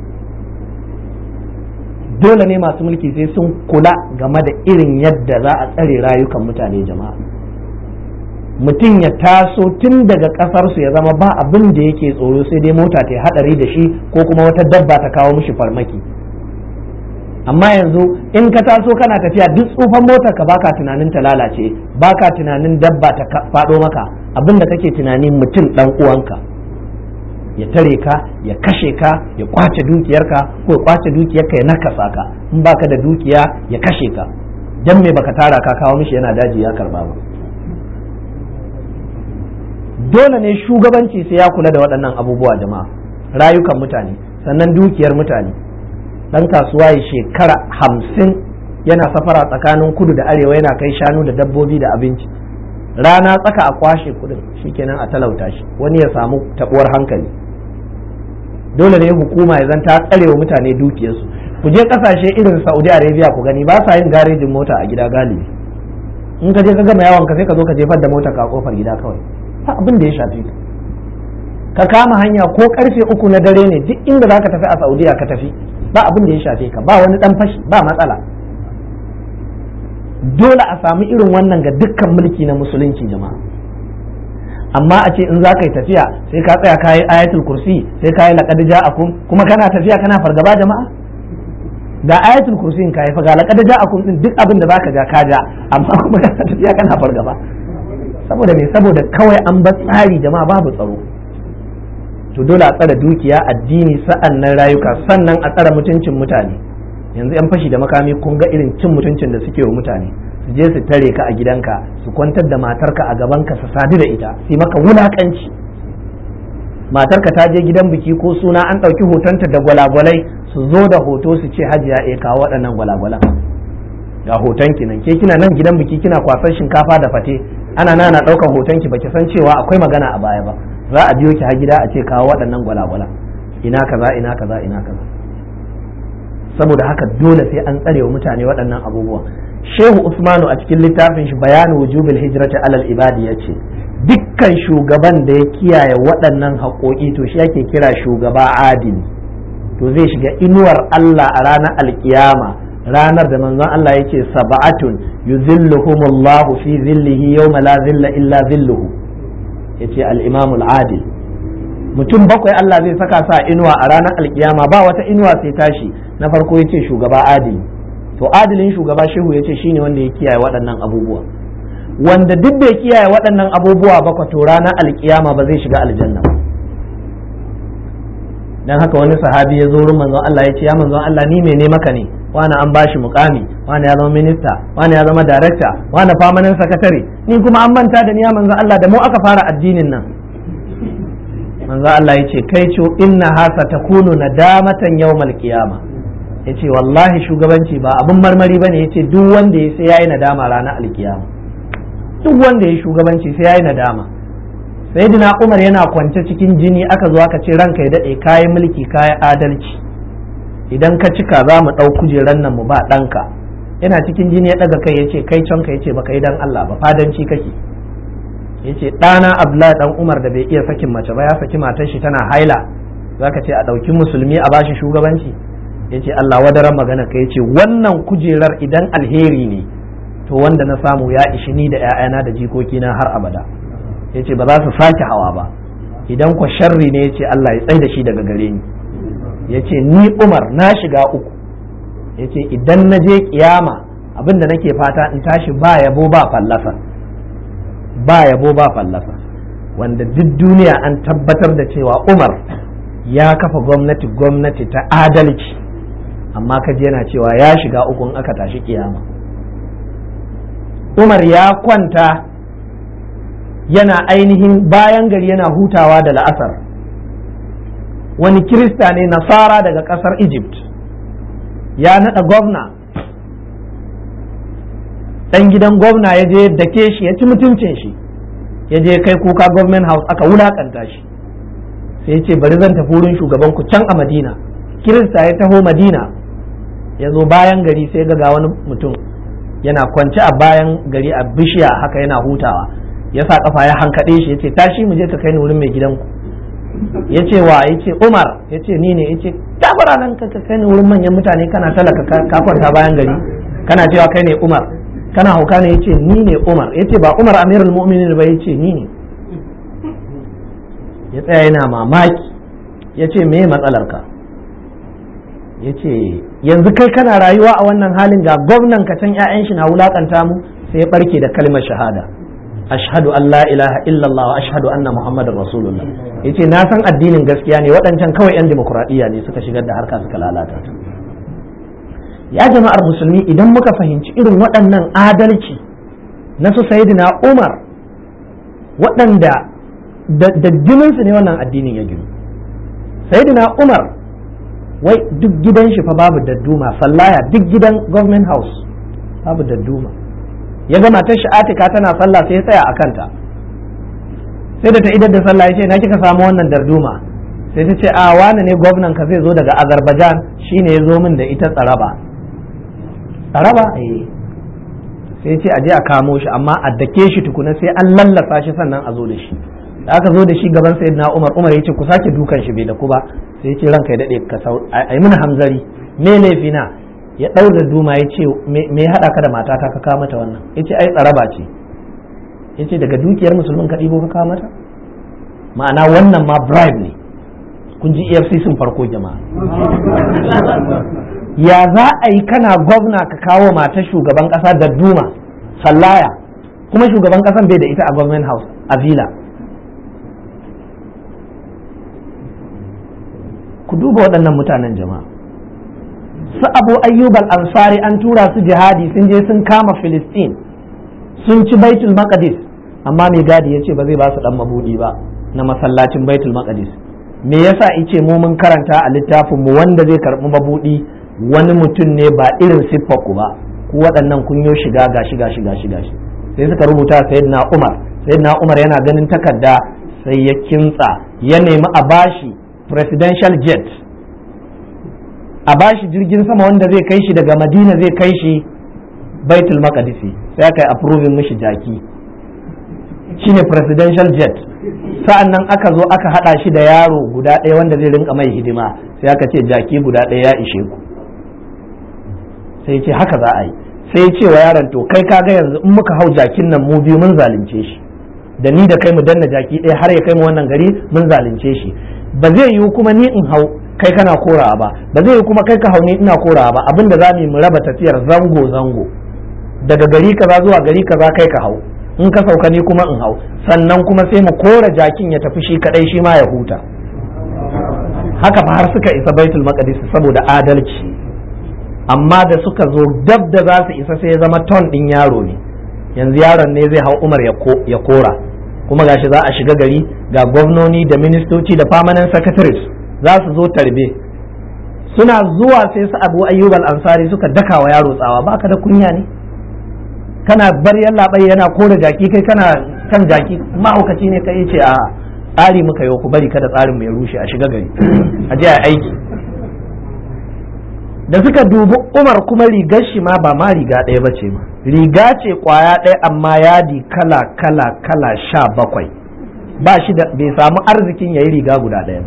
dole ne masu mulki sai sun kula game da irin yadda za a tsare rayukan mutane jama'a mutum ya taso tun daga ƙasarsu ya zama ba abin da yake tsoro sai dai mota ta hadari da shi ko kuma wata dabba ta kawo mishi farmaki amma yanzu in ka taso kana tafiya duk tsufan motar ka baka tunanin ta lalace baka tunanin dabba ta faɗo maka abin da kake tunani mutum dan uwanka ya tare ka ya kashe ka ya kwace dukiyarka ko ya kwace dukiyarka ya nakasa ka in baka da dukiya ya kashe ka dan me baka tara ka kawo mishi yana daji ya karba ba dole ne shugabanci sai ya kula da waɗannan abubuwa jama'a rayukan mutane sannan dukiyar mutane ɗan kasuwa ya shekara hamsin yana safara tsakanin kudu da arewa yana kai shanu da dabbobi da abinci rana tsaka a kwashe kudin shikenan a talauta shi wani ya samu tabuwar hankali dole ne hukuma ya zanta tsare wa mutane dukiyarsu ku je kasashe irin saudi arabia ku gani ba sa yin garejin mota a gida galibi in ka je ka gama yawon ka sai ka zo ka jefar da mota ka kofar gida kawai ba abin da ya shafe ka ka kama hanya ko karfe uku na dare ne duk inda za ka tafi a saudiya ka tafi ba abin da ya shafe ka ba wani dan fashi ba matsala dole a samu irin wannan ga dukkan mulki na musulunci jama'a amma a ce in za ka yi tafiya sai ka tsaya kayi ayatul kursi sai ka yi laqad ja'akum kuma kana tafiya kana fargaba jama'a ga ayatul kursi in kai fa ga laqad ja'akum din duk abin da zaka ja ka ja amma kuma kana tafiya kana fargaba saboda me saboda kawai an ba tsari jama'a babu tsaro to dole a tsare dukiya addini sa'an nan rayuka sannan a tsare mutuncin mutane yanzu yan fashi da makami kun ga irin cin mutuncin da suke wa mutane su je su tare ka a gidanka su kwantar da matarka a gabanka su sadu da ita su maka wulakanci matarka ta je gidan biki ko suna an ɗauki hotonta da gwalagwalai su zo da hoto su ce hajiya e kawo waɗannan gwalagwalan ga hoton ki nan ke kina nan gidan biki kina kwasan shinkafa da fate ana nana ɗaukar hoton ki baki san cewa akwai magana a baya ba za a biyo ki har gida a ce kawo waɗannan gwalagwalan ina kaza ina kaza ina kaza saboda haka dole sai an tsare wa mutane waɗannan abubuwa shehu usmanu a cikin littafin shi bayanu wujubil hijrati alal ibadi ya ce dukkan shugaban da ya kiyaye waɗannan haƙoƙi to shi ake kira shugaba adini to zai shiga inuwar Allah a ranar alkiyama ranar da manzon Allah yake sab'atun yuzilluhumullahu fi zillihi yawma la zilla illa zilluhu yace al-imamul adil mutum bakwai Allah zai saka sa inuwa a ranar alkiyama ba wata inuwa sai tashi na farko yace shugaba adili to adilin shugaba shehu yace shine wanda ya kiyaye waɗannan abubuwa wanda duk bai kiyaye waɗannan abubuwa ba to ranar alkiyama ba zai shiga aljanna ba dan haka wani sahabi ya zo wurin manzon Allah ya ce ya manzon Allah ni mene maka ne wani an bashi mukami wani ya zama minista wani ya zama darakta wani famanin sakatare ni kuma an manta da niya manzo Allah da mu aka fara addinin nan manzo Allah yace kai ce inna hasa takunu nadamatan yawmal qiyama yace wallahi shugabanci ba abin marmari bane yace duk wanda ya sai yayi nadama ranar alkiyama duk wanda ya shugabanci sai yayi nadama sayyidina Umar yana kwance cikin jini aka zo aka ce ranka ya dade kayan mulki kayan adalci idan ka cika za mu ɗau kujeran nan mu ba ɗanka yana cikin jini ya ɗaga kai ya ce kai can ka ya ce baka yi dan Allah ba fadanci kake ya ce ɗana Abdullahi ɗan Umar da bai iya sakin mace ba ya saki matar shi tana haila za ka ce a ɗauki musulmi a bashi shugabanci ya ce Allah wadaran magana ka ya ce wannan kujerar idan alheri ne to wanda na samu ya ishi ni da 'ya'yana da jikokina har abada ya ce ba za su sake hawa ba idan kwa sharri ne ya ce Allah ya tsai da shi daga gare ni ya ce ni umar na shiga uku ya ce idan na je kiyama abinda nake fata in tashi ba yabo ba fallasa ba yabo ba fallasa wanda duk duniya an tabbatar da cewa umar ya kafa gwamnati gwamnati ta adalci amma kaji yana cewa ya shiga uku in aka tashi kiyama umar ya kwanta yana ainihin bayan gari yana hutawa da la'asar wani kirista ne nasara daga kasar egypt ya naɗa gwamna ɗan gidan gwamna ya je dake shi ya ci mutuncin shi ya je kai kuka government house aka wulakanta shi sai ce bari zan tafi wurin shugaban ku can a madina kirista ya taho madina ya zo bayan gari sai ga wani mutum yana kwance a bayan gari a bishiya haka yana hutawa ya sa kafa ya hankaɗe shi ya ce tashi mu je ka kai ni wurin mai gidanku ya ce wa ya ce umar ya ce ni ne ya ce tabara nan ka kai ni wurin manyan mutane kana talaka ka kwanta bayan gari kana cewa kai ne umar kana hauka ne ya ce ni ne umar ya ce ba umar amirul mu'minin ba ya ce ni ne ya tsaya yana mamaki ya ce me matsalar ka ya ce yanzu kai kana rayuwa a wannan halin ga gwamnan ka can 'ya'yan shi na wulakanta mu sai ya barke da kalmar shahada ashhadu an la ilaha illallah wa ashhadu anna muhammadar rasulullah yace na san addinin gaskiya ne waɗancan kawai yan demokuraɗiyya ne suka shigar da harka suka lalata ta ya jama'ar musulmi idan muka fahimci irin waɗannan adalci na su sayyidina umar waɗanda da jininsu ne wannan addinin ya ginu sayyidina umar wai duk gidan shi fa babu dadduma sallaya duk gidan government house babu dadduma ya ga matar shi atika tana sallah sai ya tsaya a kanta sai da ta idar da sallah ya ce na kika samu wannan darduma sai ta ce a wani ne gwamnan ka zai zo daga azerbaijan shine ya zo min da ita tsaraba tsaraba eh sai ce a je a kamo shi amma a dake shi tukuna sai an lallasa shi sannan a zo da shi da aka zo da shi gaban sayyidina umar umar ya ce ku sake dukan shi bai da ku ba sai ya ce ranka ya dade ka sau ai mun hamzari me laifina ya ɗaura duma ya ce me ya haɗa ka da matata ka kawo mata wannan ya ce ai tsaraba ce ya ce daga dukiyar musulmin ka ɗibo ka kawo mata ma'ana wannan ma bribe ne kun ji efcc farko jama'a ya za a yi kana gwamna ka kawo mata shugaban ƙasa da duma sallaya kuma shugaban ƙasan bai da ita a government house a villa ku duba waɗannan mutanen jama'a su abu ayyub al-ansari an tura su jihadi sun je sun kama filistin sun ci baitul maqdis amma mai gadi ya ce ba zai ba su dan mabudi ba na masallacin baitul maqdis me yasa ice mu mun karanta a littafin mu wanda zai karbi mabudi wani mutum ne ba irin siffar ku ba ku waɗannan kun yo shiga gashi gashi gashi gashi sai suka rubuta sayyidina umar sayyidina umar yana ganin takarda sai ya kintsa ya nemi a bashi presidential jet a bashi jirgin sama wanda zai kai shi daga madina zai kai shi baitul maqdisi sai aka yi approving mishi jaki shine presidential jet sa'an nan aka zo aka hada shi da yaro guda ɗaya wanda zai rinka mai hidima sai aka ce jaki guda ɗaya ya ishe ku sai ce haka za a yi sai ce wa yaron to kai kaga yanzu in muka hau jakin nan mu biyu mun zalunce shi da ni da kai mu danna jaki ɗaya har ya kai mu wannan gari mun zalunce shi ba zai yiwu kuma ni in hau kai kana korawa ba ba zai yiwu kuma kai ka hau ni ina korawa ba abin da za mu yi mu raba tafiyar zango zango daga gari kaza zuwa gari kaza kai ka hau in ka sauka ni kuma in hau sannan kuma sai mu kora jakin ya tafi shi kadai shi ma ya huta haka fa har suka isa baitul maqdis saboda adalci amma da suka zo dab da za su isa sai ya zama ton ɗin yaro ne yanzu yaron ne zai hau umar ya kora kuma gashi za a shiga gari ga gwamnoni da ministoci da permanent secretaries za su zo tarbe suna zuwa sai su abu ayyub ansari suka daka wa yaro tsawa baka da kunya ne kana bar yallaɓai yana kore jaki kai kana kan jaki mahaukaci ne kai ce a tsari muka yau ku bari kada tsarin mai rushe a shiga gari a je a aiki da suka dubi umar kuma rigar shi ma ba ma riga ɗaya ba ce ma riga ce kwaya ɗaya amma yadi kala kala kala sha bakwai ba shi da bai samu arzikin ya yi riga guda ɗaya ba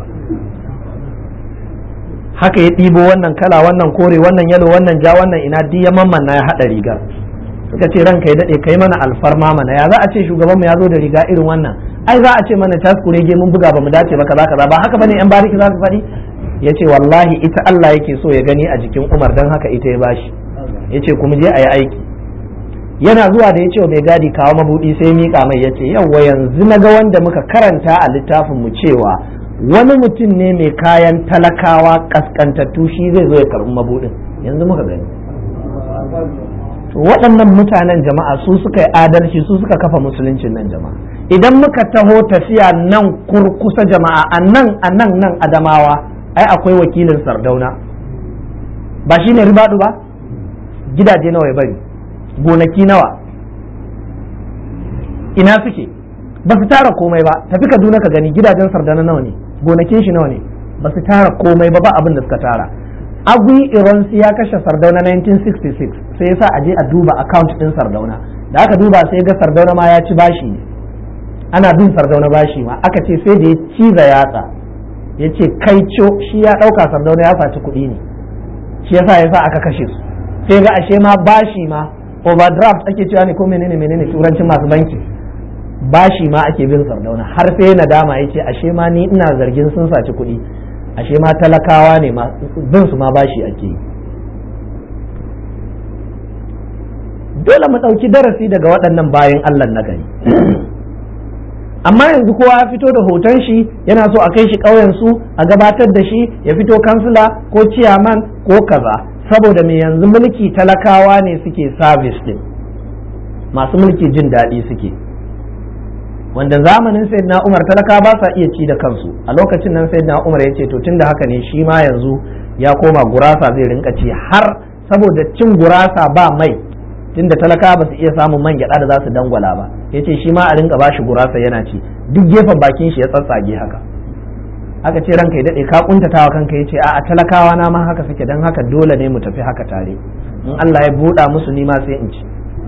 haka ya ɗibo wannan kala wannan kore wannan yalo wannan ja wannan ina duk ya mamman ya haɗa rigar suka ce ranka ya daɗe kai mana alfarma mana ya za a ce shugabanmu ya zo da riga irin wannan ai za a ce mana tas kurege mun buga ba mu dace ba kaza kaza ba haka bane yan bariki za su faɗi ya ce wallahi ita Allah yake so ya gani a jikin Umar dan haka ita ya bashi ya ce kuma je a yi aiki yana zuwa da ya ce wa mai gadi kawo mabuɗi sai miƙa mai ya ce yawwa yanzu na ga wanda muka karanta a littafin mu cewa wani mutum ne mai kayan talakawa kaskantattu shi zai zo ya karɓi mabuɗin yanzu muka gani waɗannan mutanen jama'a su suka yi adalci su suka kafa musuluncin nan jama'a idan muka taho tafiya nan kurkusa jama'a a nan a nan nan adamawa ai akwai wakilin sardauna ba shi ne ribadu ba gidaje nawa ya bari gonaki nawa ina suke ba su tara komai ba tafi kaduna ka gani gidajen sardauna nawa ne gonakin shi nawa ne ba su tara komai ba ba abin da suka tara agui iransu ya kashe sardauna 1966 sai yasa a je a duba account din sardauna da aka duba sai ga sardauna ma ya ci bashi ne ana bin sardauna bashi ma aka ce sai da ya ciza yatsa ya ce kai co shi ya ɗauka sardauna ya saci kuɗi ne shi yasa yasa aka kashe su sai ga ashe ma bashi ma overdraft ake cewa ne ko menene menene turancin masu banki bashi ma ake bin sardauna har sai nadama ya ce ashe ma ni ina zargin sun saci kuɗi ashe ma talakawa ne bin su ma bashi ake yi dole mu ɗauki darasi daga waɗannan bayan Allah na gani amma yanzu kowa ya fito da hoton shi yana so a kai shi ƙauyen su a gabatar da shi ya fito kansila ko ciyaman ko kaza saboda me yanzu mulki talakawa ne suke service din masu mulki jin daɗi suke wanda zamanin sayyidina Umar talaka ba sa iya ci da kansu a lokacin nan sayyidina Umar ya ce to tunda haka ne shi ma yanzu ya koma gurasa zai rinka ci har saboda cin gurasa ba mai tunda talaka ba su iya samun man gyada da za su dangwala ba ya ce shi ma a rinka bashi gurasa yana ci duk gefen bakin shi ya tsatsage haka aka ce ranka ya daɗe ka kuntatawa kanka ya ce a talakawa na ma haka suke don haka dole ne mu tafi haka tare in Allah ya buɗa musu ni ma sai in ci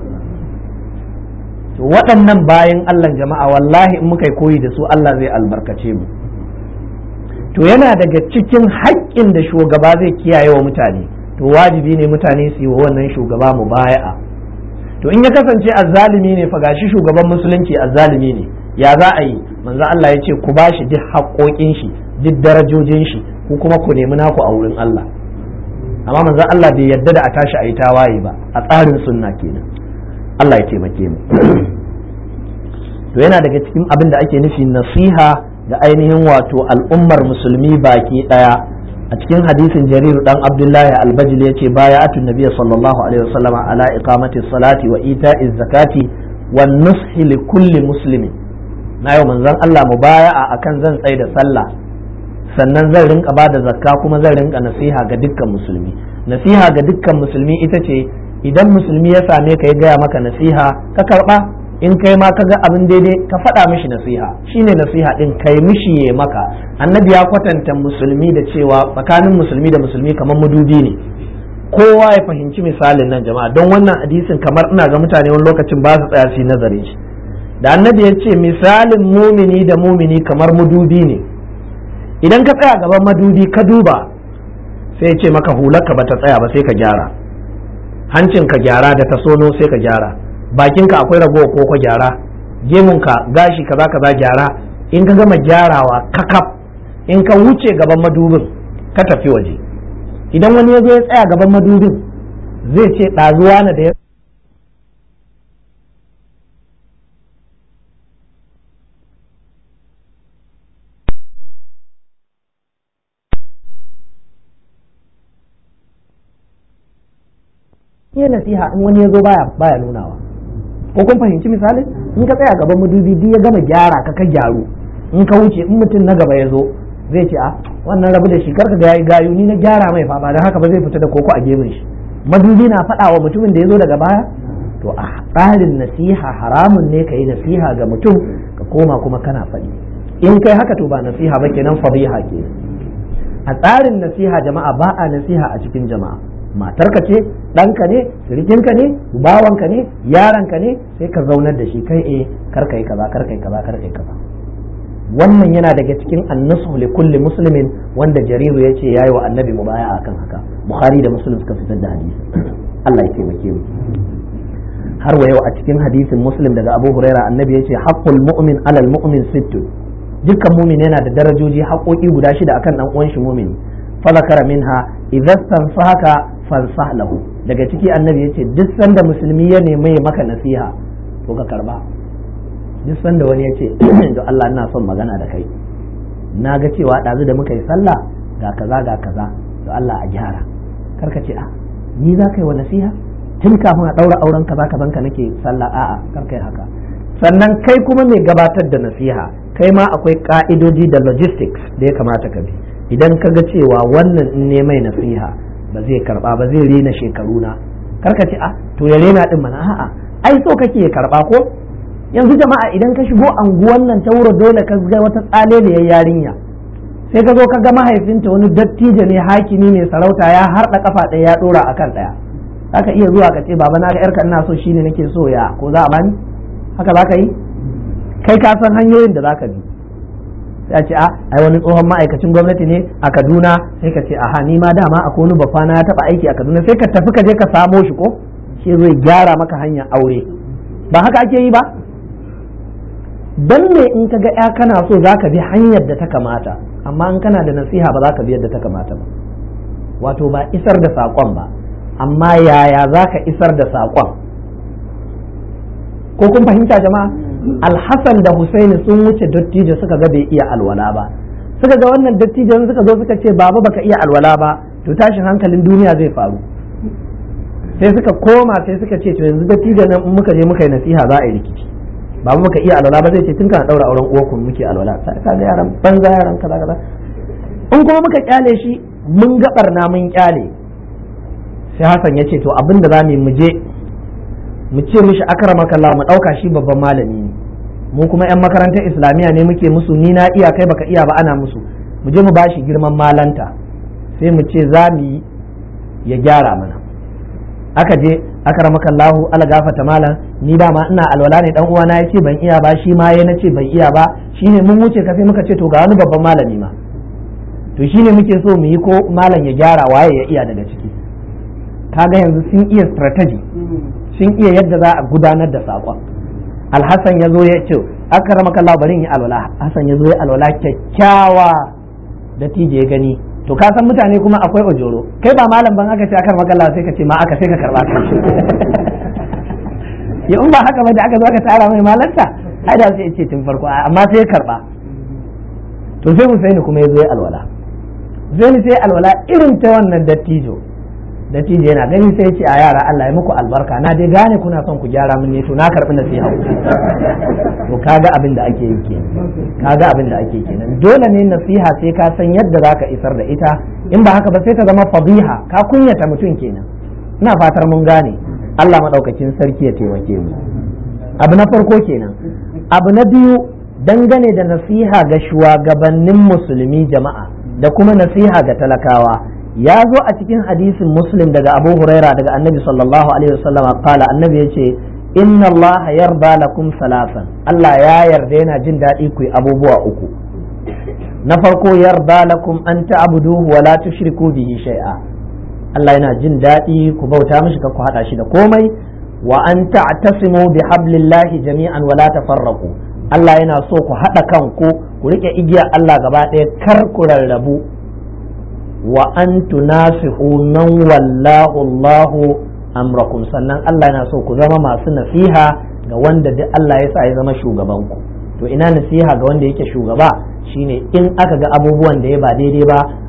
to waɗannan bayan Allah jama'a wallahi in muka yi koyi da su Allah zai albarkace mu to yana daga cikin haƙƙin da shugaba zai kiyaye wa mutane to wajibi ne mutane su yi wa wannan shugaba mu baya'a to in ya kasance azzalimi ne fa gashi shugaban musulunci azzalimi ne ya za a yi manzo Allah ya ce ku bashi duk haƙoƙin shi duk darajojin shi ku kuma ku nemi naku a wurin Allah amma manzo Allah bai yarda da a tashi a yi tawaye ba a tsarin sunna kenan Allah ya taimake mu to yana daga cikin abin da ake nufi nasiha da ainihin wato al'ummar musulmi baki daya a cikin hadisin jarir dan abdullahi albajil yace baya atun nabiy sallallahu alaihi wasallam ala iqamati salati wa ita'iz zakati wan nushi li kulli muslimin na yau manzon Allah mubaya'a akan zan tsaye da sallah sannan zan rinka ba da zakka kuma zan rinka nasiha ga dukkan musulmi nasiha ga dukkan musulmi ita ce idan musulmi ya same ka ya gaya maka nasiha ka karba in kai ma ka ga abin daidai ka faɗa mishi nasiha shine nasiha din kai mishi ya maka annabi ya kwatanta musulmi da cewa tsakanin musulmi da musulmi kamar madubi ne kowa ya fahimci misalin nan jama'a don wannan hadisin kamar ina ga mutane wani lokacin ba su tsaya su nazarin shi da annabi ya ce misalin mumini da mumini kamar madubi ne idan ka tsaya gaban madubi ka duba sai ya ce maka hularka ba ta tsaya ba sai ka gyara hancin ka gyara da tasono sai ka gyara bakinka akwai ragowa ko ka gyara gemunka gashi kaza kaza gyara in ka gama gyarawa kakaf in ka wuce gaban madubin ka tafi waje idan wani ya zo ya tsaya gaban madubin zai ce ɗazuwa na da ya iya nasiha in wani ya zo baya baya nunawa ko kun fahimci misalin in ka tsaya gaban madubi duk ya gama gyara ka ka gyaru in ka wuce in mutum na gaba ya zo zai ce a wannan rabu da shi karka ga yayi gayu ni na gyara mai fa ba dan haka ba zai fita da koko a gemun shi madubi na faɗa wa mutumin da ya zo daga baya to a tsarin nasiha haramun ne ka yi nasiha ga mutum ka koma kuma kana faɗi in kai haka to ba nasiha ba kenan fadiha ke a tsarin nasiha jama'a ba a nasiha a cikin jama'a matarka ce ɗanka ne sirikinka ne bawanka ne yaranka ne sai ka zaunar da shi kai eh kar kai kaza kar kai kaza kar kai kaza wannan yana daga cikin annasu li kulli muslimin wanda jariru ya ce yayi wa annabi mubaya akan haka bukhari da muslim suka fitar da hadisi Allah ya taimake mu har wa yau a cikin hadisin muslim daga abu huraira annabi ya ce haqqul mu'min alal mu'min sittu dukkan mumin yana da darajoji haƙoƙi guda shida akan dan uwan shi mumini fa zakara minha idza stansahaka fansah lahu daga ciki annabi ya ce duk sanda musulmi ya nemi maka nasiha to ka karba duk sanda wani ya ce to Allah ina son magana da kai na ga cewa ɗazu da muka yi sallah ga kaza ga kaza to Allah a gyara karka ce a ni za ka yi wa nasiha tun kafin a ɗaura auren kaza kazan ka nake sallah a'a karka yi haka sannan kai kuma mai gabatar da nasiha kai ma akwai ka'idoji da logistics da ya kamata ka bi idan ka ga cewa wannan in ne mai nasiha ba zai karba ba zai rena shekaru na karka ce a to ya rena din mana a'a ai so kake ya karba ko yanzu jama'a idan ka shigo anguwan nan ta wuro dole ka ga wata tsaleliyar yarinya sai ka zo ka ga mahaifinta wani dattijo ne hakimi ne sarauta ya harda kafa ɗaya ya dora akan ɗaya zaka iya zuwa ka ce baba na ga yarka ina so shine nake so ya ko za a bani haka za ka yi kai ka san hanyoyin da za ka bi sai a ce a ai wani tsohon ma'aikacin gwamnati ne a kaduna sai ka ce aha ni ma dama a wani bafana ya taba aiki a kaduna sai ka tafi ka je ka samo shi ko shi zai gyara maka hanyar aure ba haka ake yi ba dan me in ka ga ya kana so za ka bi hanyar da ta kamata amma in kana da nasiha ba za ka bi yadda ta kamata ba wato ba isar da saƙon ba amma yaya za ka isar da saƙon ko kun fahimta jama'a alhassan da husaini sun wuce dattijo suka ga bai iya alwala ba suka ga wannan dattijon suka zo suka ce baba baka iya alwala ba to tashin hankalin duniya zai faru sai suka koma sai suka ce to yanzu dattijon nan in muka je muka yi nasiha za a yi rikici baba muka iya alwala ba zai ce tun kana daura auren uwarku muke alwala sai ka ga yaran banza yaran kaza kaza in kuma muka kyale shi mun ga barna mun kyale sai Hassan ya ce to abin da za mu yi mu je mu ce mishi akramaka Allah mu dauka shi babban malami ne mu kuma yan makarantar islamiyya ne muke musu ni na iya kai baka iya ba ana musu mu je mu bashi girman malanta sai mu ce za mu yi ya gyara mana aka je akramaka Allah ala gafata malam ni dama ina alwala ne dan uwana ya ce ban iya ba shi ma ya nace ban iya ba shine mun wuce ka sai muka ce to ga wani babban malami ma to shine muke so mu yi ko malam ya gyara waye ya iya daga ciki kaga yanzu sun iya strategy sun iya yadda za a gudanar da saƙon alhassan ya zo ya ce aka rama kalla bari yi alwala hassan ya zo ya alwala kyakkyawa da tije ya gani to ka san mutane kuma akwai ojoro kai ba malam ban aka ce aka rama kalla sai ka ce ma aka sai ka karba ka ya in ba haka ba da aka zo aka tara mai malanta ai da sai ya ce tun farko amma sai ya karba to sai Husaini kuma ya zo ya alwala Husaini sai alwala irin ta wannan dattijo dattijo yana gani sai ce a yara Allah ya muku albarka na dai gane kuna son ku gyara min ne to na karbi nasiha to kaga abin da ake yi kenan kaga abin da ake kenan dole ne nasiha sai ka san yadda zaka isar da ita in ba haka ba sai ta zama fadiha ka kunyata mutum kenan ina fatar mun gane Allah madaukakin sarki ya taimake mu abu na farko kenan abu na biyu dangane da nasiha ga shugabannin musulmi jama'a da kuma nasiha ga talakawa ya zo a cikin hadisin muslim daga abu huraira daga annabi sallallahu alaihi wasallam kala annabi ya ce inna allah yarda lakum salasan allah ya yarda yana jin daɗi ku yi abubuwa uku na farko yarda lakum an ta'buduhu wa la tushriku bihi shay'a allah yana jin daɗi ku bauta mishi ka ku hada shi da komai wa an ta'tasimu bi hablillahi jami'an wa la tafarraqu allah yana so ku hada kanku ku rike igiyar allah gaba ɗaya kar ku rarrabu wa an tunasihu man wallahu Allahu amrakum sannan Allah yana so ku zama masu nasiha ga wanda duk Allah ya sa ya zama shugaban ku to ina nasiha ga wanda yake shugaba shine in aka ga abubuwan da ya ba daidai ba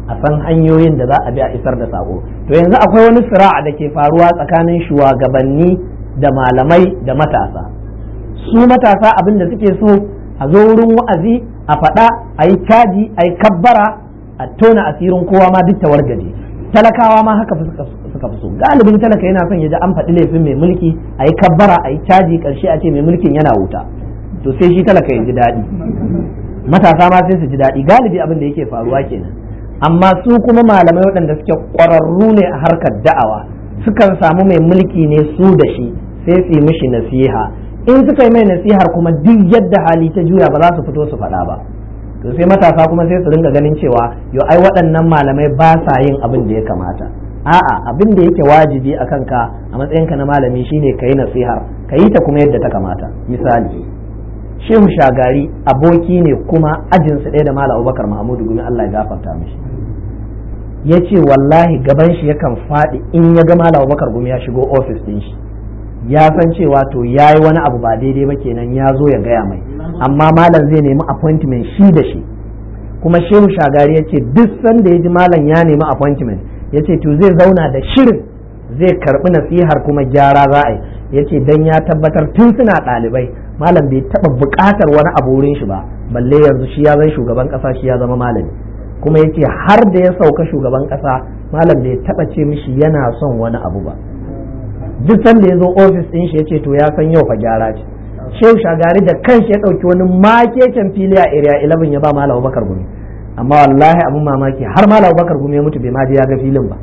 a san hanyoyin da za a bi a isar da sako to yanzu akwai wani sira'a da ke faruwa tsakanin shugabanni da malamai da matasa su matasa abin da suke so a zo wurin wa'azi a faɗa a yi caji a yi kabbara a tona asirin kowa ma duk tawargaje talakawa ma haka suka fi so galibin talaka yana son ya ji an faɗi laifin mai mulki a yi kabbara a yi caji ƙarshe a ce mai mulkin yana wuta to sai shi talaka ya ji daɗi matasa ma sai su ji daɗi galibi abin da yake faruwa kenan amma su kuma malamai waɗanda suke ƙwararru ne a harkar da'awa sukan samu mai mulki ne su da shi sai su yi mishi nasiha in suka yi mai nasihar kuma duk yadda hali ta juya ba za su fito su faɗa ba to sai matasa kuma sai su ringa ganin cewa yo ai waɗannan malamai ba sa yin abin da ya kamata a'a abin da yake wajibi a kanka a matsayinka na malami shine ka yi nasihar ka yi ta kuma yadda ta kamata misali shehu shagari aboki ne kuma ajinsu ɗaya da malam abubakar mahamudu gumi allah ya gafarta mishi ya ce wallahi gaban shi yakan faɗi in ya ga malam abubakar gumi ya shigo ofis ɗin shi ya san cewa to ya yi wani abu ba daidai ba kenan ya zo ya gaya mai amma malam zai nemi appointment shi da shi kuma shehu shagari ya ce duk sanda ya ji malam ya nemi appointment ya ce to zai zauna da shirin zai karbi nasihar kuma gyara za a yi ya ce don ya tabbatar tun suna ɗalibai malam bai taɓa buƙatar wani abu wurin shi ba balle yanzu shi ya zai shugaban ƙasa shi ya zama malami kuma ya ce har da ya sauka shugaban ƙasa malam bai taɓa ce mishi yana son wani abu ba duk sanda ya zo ofis ɗin shi ya ce to ya san yau fa gyara ce shehu shagari da kanshi ya ɗauki wani makeken fili a area 11 ya ba malam bakar gumi amma wallahi abin mamaki har malam bakar gumi ya mutu bai ma je ya ga filin ba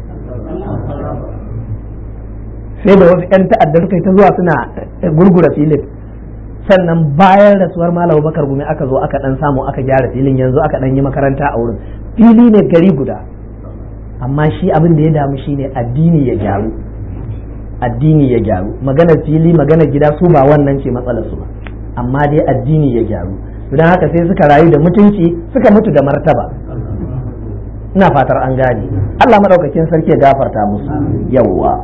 sai da wasu 'yan ta'addar kai ta zuwa suna gurgura filin sannan bayan rasuwar malam bakar gumi aka zo aka dan samu aka gyara filin yanzu aka dan yi makaranta a wurin fili ne gari guda amma shi abin da ya damu shine addini ya gyaru addini ya gyaru maganar fili maganar gida su ba wannan ce matsalar su ba amma dai addini ya gyaru don haka sai suka rayu da mutunci suka mutu da martaba ina fatar an gane Allah madaukakin sarki ya gafarta musu yawwa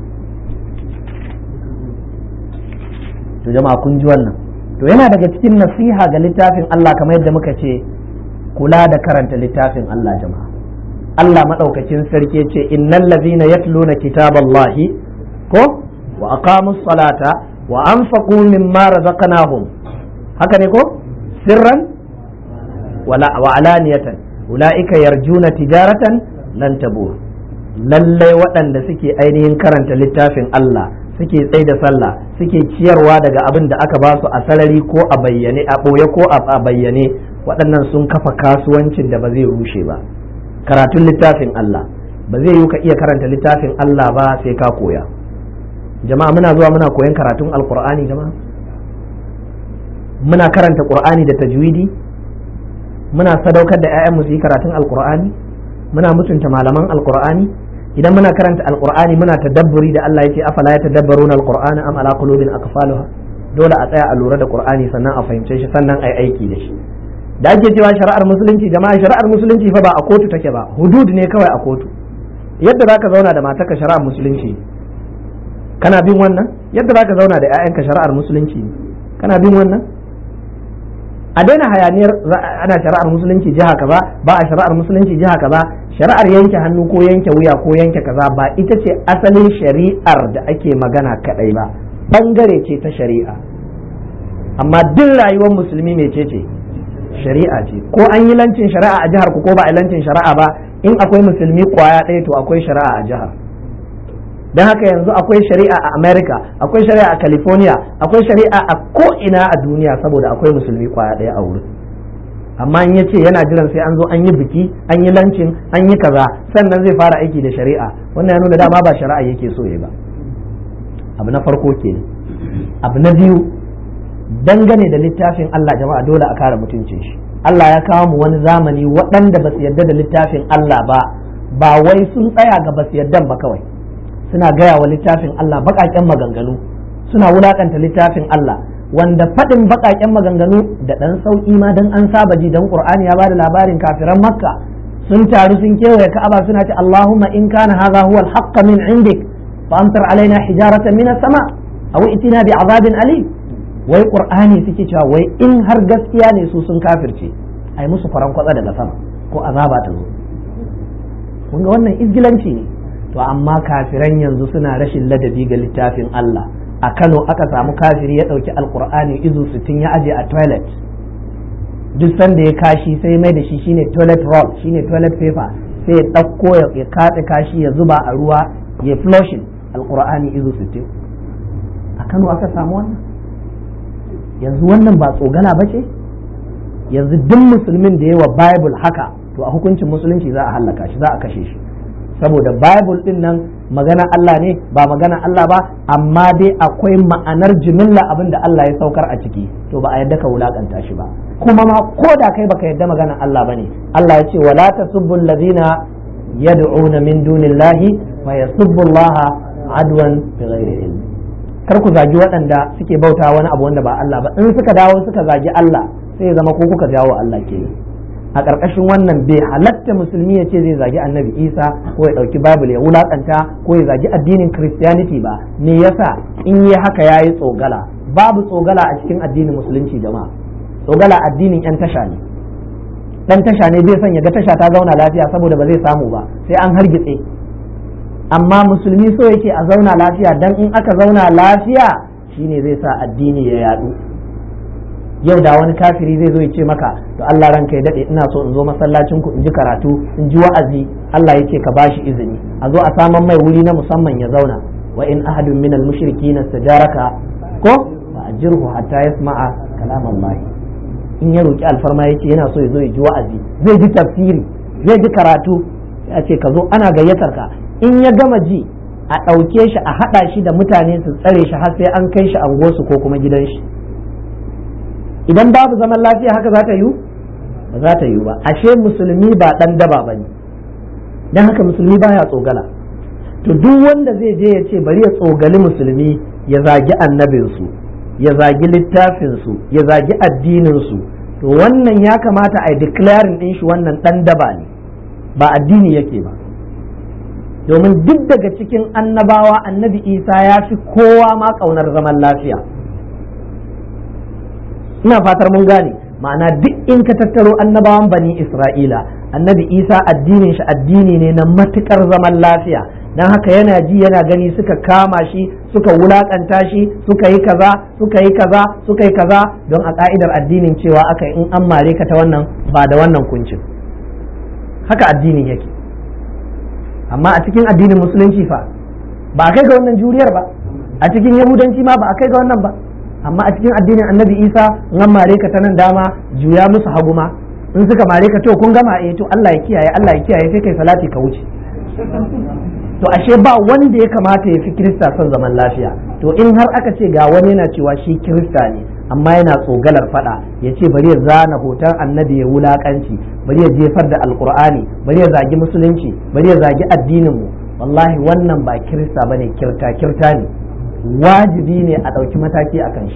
to jama'a kun ji wannan to yana daga cikin nasiha ga littafin Allah kamar yadda muka ce kula da karanta littafin Allah jama'a Allah madaukakin sarki ya ce innal ladhina yatluna kitaballahi ko wa aqamus salata wa anfaqu mimma razaqnahum haka ne ko sirran wala wa alaniyatan ulaika yarjuna tijaratan lan tabur lalle waɗanda suke ainihin karanta littafin Allah suke tsaye da sallah suke ciyarwa daga abin da aka ba su a sarari ko a bayyane a ɓoye ko a bayyane waɗannan sun kafa kasuwancin da ba zai rushe ba karatun littafin Allah ba zai yi ka iya karanta littafin Allah ba sai ka koya jama'a muna zuwa muna koyan karatun alkur'ani jama'a muna karanta qur'ani da tajwidi muna sadaukar da 'ya'yanmu su yi karatun alkur'ani muna mutunta malaman alkur'ani idan muna karanta alkur'ani muna tadabburi da Allah yake afala ya tadabbaruna alqur'ana am ala qulubin aqfaluha dole a tsaya a lura da qur'ani sannan a fahimce shi sannan ai aiki da shi da ake cewa shari'ar musulunci jama'a shari'ar musulunci fa ba a kotu take ba hudud ne kawai a kotu yadda zaka zauna da matarka shari'ar musulunci kana bin wannan yadda zaka zauna da 'ya'yanka shari'ar musulunci kana bin wannan a daina hayaniyar ana shari'ar musulunci jiha kaza ba a shari'ar musulunci jiha kaza shari'ar yanke hannu ko yanke wuya ko yanke kaza ba ita ce asalin shari'ar da ake magana kadai ba bangare ce ta shari'a amma duk rayuwar musulmi mece ce shari'a ce ko an yi lancin shari'a a jihar ku ko ba a lancin shari'a ba in akwai musulmi kwaya ɗaya to akwai shari'a a jihar don haka yanzu akwai shari'a a america akwai shari'a a california akwai shari'a a ko'ina a duniya saboda akwai musulmi kwaya ɗaya a wurin amma in ya ce yana jiran sai an zo an yi biki an yi lancin an yi kaza sannan zai fara aiki da shari'a wannan ya nuna dama ba shari'a yake so ya ba abu na farko ke abu na biyu dangane da littafin Allah jama'a dole a kare mutuncin shi Allah ya kawo mu wani zamani waɗanda ba su yarda da littafin Allah ba ba wai sun tsaya ga ba su yarda ba kawai suna gaya wa littafin Allah baƙaƙen maganganu suna wulaƙanta littafin Allah wanda faɗin baƙaƙen maganganu da ɗan sauƙi ma dan an saba ji dan Qur'ani ya bada labarin kafiran Makka sun taru sun kewaye Ka'aba suna ce Allahumma in kana hadha huwa al-haqq min indik fa amtar alaina hijaratan min as-sama aw itina bi azabin alim wai Qur'ani suke cewa wai in har gaskiya ne su sun kafirce ai musu faran kwatsa daga sama ko azaba ta zo kun ga wannan izgilanci ne to amma kafiran yanzu suna rashin ladabi ga littafin Allah a Kano aka samu kafiri ya ɗauki alkur'ani izu sittin ya aje a toilet duk sanda ya kashi sai mai da shi shine toilet roll shine toilet paper sai ya ɗauko ya katse kashi ya zuba a ruwa ya flushing alkur'ani izu sittin a Kano aka samu wannan yanzu wannan ba tsogana ba ce yanzu duk musulmin da yawa bible haka to a hukuncin musulunci za a hallaka shi za a kashe shi saboda bible din nan magana Allah ne ba magana Allah ba amma dai akwai ma'anar jimilla abin da Allah ya saukar a ciki to ba a yadda ka wulakanta shi ba kuma ma ko da kai baka yadda magana Allah bane Allah ya ce wala tasubbu alladhina yad'una min dunillahi fa yasubbu Allah adwan bighairi ilm kar ku zagi waɗanda suke bauta wani abu wanda ba Allah ba in suka dawo suka zagi Allah sai ya zama ko kuka jawo Allah ke a ƙarƙashin wannan bai halatta musulmi ya ce zai zagi annabi isa ko ya ɗauki bible ya wulaƙanta ko ya zagi addinin christianity ba me yasa in yi haka ya yi tsogala babu tsogala a cikin addinin musulunci jama'a tsogala addinin yan tasha ne dan tasha ne bai son ya ga tasha ta zauna lafiya saboda ba zai samu ba sai an hargitse amma musulmi so yake a zauna lafiya dan in aka zauna lafiya shine zai sa addini ya yadu yau da wani kafiri zai zo ya ce maka to Allah ranka ya dade ina so in zo masallacin ku in ji karatu in ji wa'azi Allah ya ce ka bashi izini a zo a saman mai wuri na musamman ya zauna wa in ahadun min al mushrikin istajaraka ko fa ajirhu hatta yasma'a kalam Allah in ya roki alfarma yace yana so ya zo ya ji wa'azi zai ji tafsiri zai ji karatu ya ce ka zo ana gayyatar ka in ya gama ji a ɗauke shi a haɗa shi da mutane su tsare shi har sai an kai shi angosu ko kuma gidan shi idan babu zaman lafiya haka za ta yiwu ba za ta yiwu ba ashe musulmi ba dan daba ba ne don haka musulmi baya tsogala to duk wanda zai je ya ce bari ya tsogali musulmi ya zagi annabinsu ya zagi littafinsu ya zagi addininsu to wannan ya kamata a yi declaring din shi wannan dan daba ne ba addini yake ba domin duk daga cikin annabawa annabi isa ya fi kowa ma ƙaunar zaman lafiya ina fatar mun gane ma'ana duk in ka tattaro annabawan bani isra'ila annabi isa addinin shi addini ne na matukar zaman lafiya don haka yana ji yana gani suka kama shi suka wulakanta shi suka yi kaza suka yi kaza suka yi kaza don a ka'idar addinin cewa aka in an mare ka ta wannan ba da wannan kuncin haka addinin yake amma a cikin addinin musulunci fa ba a kai ga wannan juriyar ba a cikin yahudanci ma ba a kai ga wannan ba amma a cikin addinin annabi isa in mare ka ta nan dama juya musu hagu ma in suka mare ka to kun gama eh to Allah ya kiyaye Allah ya kiyaye sai kai salati ka wuce to ashe ba wanda ya kamata ya fi kirista son zaman lafiya to in har aka ce ga wani yana cewa shi kirista ne amma yana tsogalar fada ya ce bari ya zana hoton annabi ya wulakanci bari ya jefar da alkur'ani bari ya zagi musulunci bari ya zagi addinin mu wallahi wannan ba kirista bane kirta kirta ne wajibi ne a ɗauki mataki a kan shi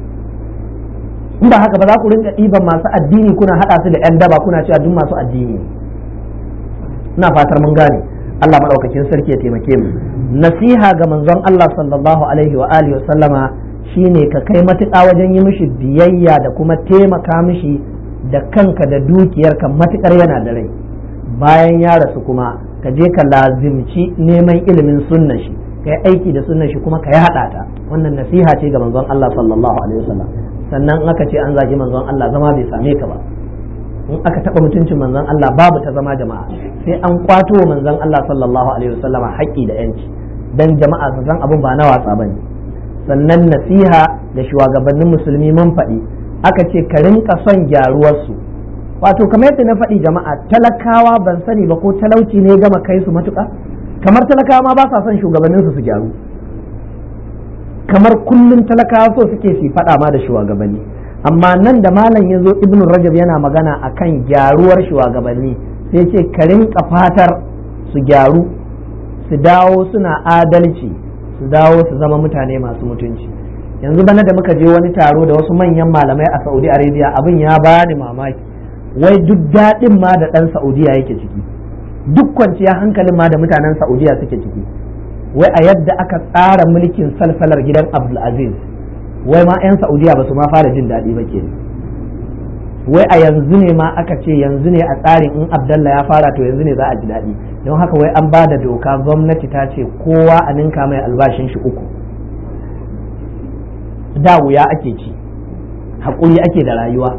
in ba haka ba za ku rinka ɗiban masu addini kuna haɗa su da 'yan daba kuna cewa duk masu addini ina fatar mun gane Allah maɗaukakin sarki ya taimake mu nasiha ga manzon Allah sallallahu alaihi wa alihi wa sallama shine ka kai matuƙa wajen yi mishi biyayya da kuma taimaka mishi da kanka da dukiyarka matuƙar yana da rai bayan ya rasu kuma ka je ka lazimci neman ilimin sunna shi ka yi aiki da sunnan shi kuma ka yi haɗa ta wannan nasiha ce ga manzon Allah sallallahu alaihi wasallam sannan in aka ce an zagi manzon Allah zama bai same ka ba in aka taɓa mutuncin manzon Allah babu ta zama jama'a sai an kwato wa manzon Allah sallallahu alaihi wasallama haƙƙi da yanci dan jama'a su san abin ba na wasa bane sannan nasiha da shugabannin musulmi mun faɗi aka ce ka rinka son gyaruwarsu wato kamar yadda na faɗi jama'a talakawa ban sani ba ko talauci ne gama kai su matuƙa kamar talakawa ma ba sa son shugabannin su su gyaru kamar kullum talakawa so suke su faɗa ma da shugabanni amma nan da malam ya zo ibnu rajab yana magana akan gyaruwar shugabanni sai ce ka rinka fatar su gyaru su dawo suna adalci su dawo su zama mutane masu mutunci yanzu bana da muka je wani taro da wasu manyan malamai a saudi arabia abin ya bani mamaki wai duk daɗin ma da ɗan saudiya yake ciki duk kwanciya hankalin ma da mutanen saudiya suke ciki wai a yadda aka tsara mulkin salsalar gidan abdulaziz wai ma 'yan saudiya ba su ma fara jin daɗi ba ke wai a yanzu ne ma aka ce yanzu ne a tsarin in abdallah ya fara to yanzu ne za a ji daɗi don haka wai an ba da doka gwamnati ta ce kowa a ninka mai albashin shi uku da wuya ake ci haƙuri ake da rayuwa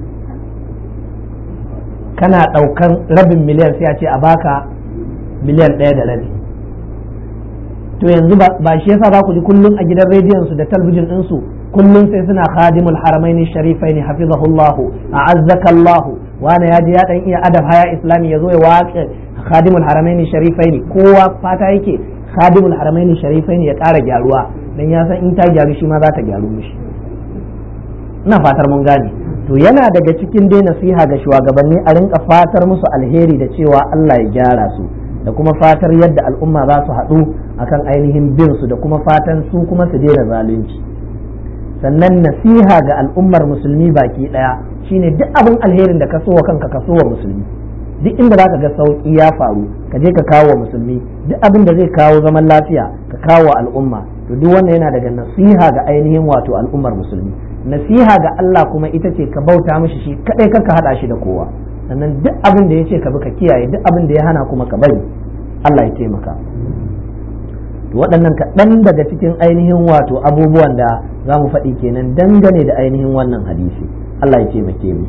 kana ɗaukan rabin miliyan sai a ce a baka miliyan ɗaya da rabi to yanzu ba shi yasa za ku ji kullum a gidan rediyon su da talbijin ɗinsu kullum sai suna khadimul haramain sharifai ne hafizahullah a'azzaka Allah wani ya ji ya dan iya adab haya islami ya zo ya waƙe khadimul haramain sharifai ne kowa fata yake khadimul haramain sharifai ne ya ƙara gyaruwa dan ya san in ta gyaru shi ma za ta gyaru mishi ina fatar mun gane to yana daga cikin dai nasiha ga shugabanni a rinka fatar musu alheri da cewa Allah ya gyara su da kuma fatar yadda al'umma za su haɗu akan ainihin bin su da kuma fatan su kuma su daina zalunci sannan nasiha ga al'ummar musulmi baki ɗaya shine duk abin alherin da ka so wa kanka ka so wa musulmi duk inda za ka ga sauƙi ya faru ka je ka kawo wa musulmi duk abin da zai kawo zaman lafiya ka kawo wa al'umma to duk wannan yana daga nasiha ga ainihin wato al'ummar musulmi nasiha ga Allah kuma ita ce ka bauta mishi shi kadai kaka hada shi da kowa sannan duk abin da ya ce ka bi ka kiyaye duk abin da ya hana kuma ka bari Allah ya taimaka to waɗannan kaɗan daga cikin ainihin wato abubuwan da za mu faɗi kenan dangane da ainihin wannan hadisi Allah ya taimake mu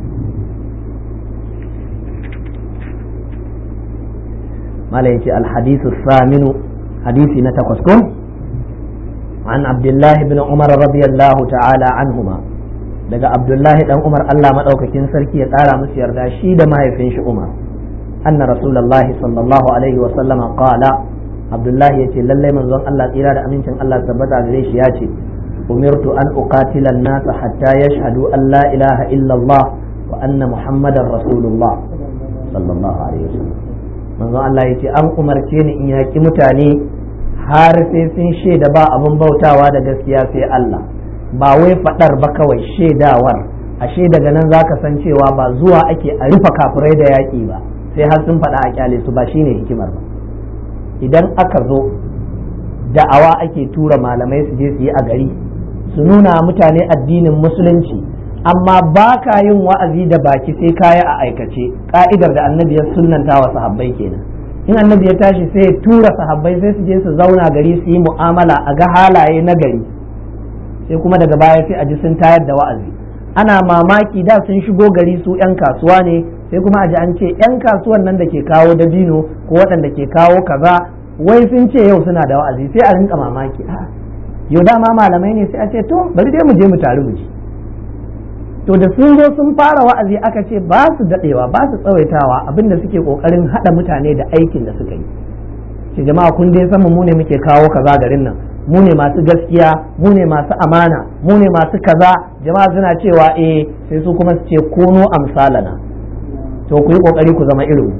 mala yace alhadithu saminu hadisi na takwas ko an abdullahi bin umar radiyallahu ta'ala anhuma daga abdullahi dan umar Allah madaukakin sarki ya tsara musu yarda shi da mahaifin shi umar anna rasulullahi sallallahu alaihi wa sallama qala abdullahi yace lalle manzon Allah tsira da amincin Allah tabbata gare shi yace umirtu an uqatila an-nas hatta yashhadu an la ilaha illa Allah wa anna muhammadar rasulullah sallallahu alaihi wa sallam manzon Allah yace an umarce ni in yaki mutane har sai sun shaida ba abin bautawa da gaskiya sai Allah ba wai faɗar ba kawai shaidawar ashe daga nan zaka san cewa ba zuwa ake a rufe kafirai da yaƙi ba sai har sun faɗa a kyale su ba shine hikimar ba idan aka zo da'awa ake tura malamai su je su yi a gari su nuna mutane addinin musulunci amma ba ka yin wa'azi da baki sai kaya a aikace ka'idar da annabi ya sunnanta wa sahabbai kenan in annabi ya tashi sai ya tura sahabbai sai su je su zauna gari su yi mu'amala a ga halaye na gari sai kuma daga baya sai a ji sun tayar da wa'azi ana mamaki da sun shigo gari su 'yan kasuwa ne sai kuma a ji an ce 'yan kasuwan nan da ke kawo dabino ko waɗanda ke kawo kaza wai sun ce yau suna da wa'azi sai a rinka mamaki yau dama malamai ne sai a ce to bari dai mu je mu taru mu ji to da sun zo sun fara wa'azi aka ce ba su daɗewa ba su tsawaitawa abinda suke ƙoƙarin haɗa mutane da aikin da suka yi ce jama'a kun dai san mu ne muke kawo kaza garin nan mu ne masu gaskiya mu ne masu amana mu ne masu kaza jama'a suna cewa eh sai su kuma su ce kono amsalana to ku yi kokari ku zama irin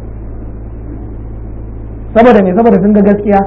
saboda me saboda sun ga gaskiya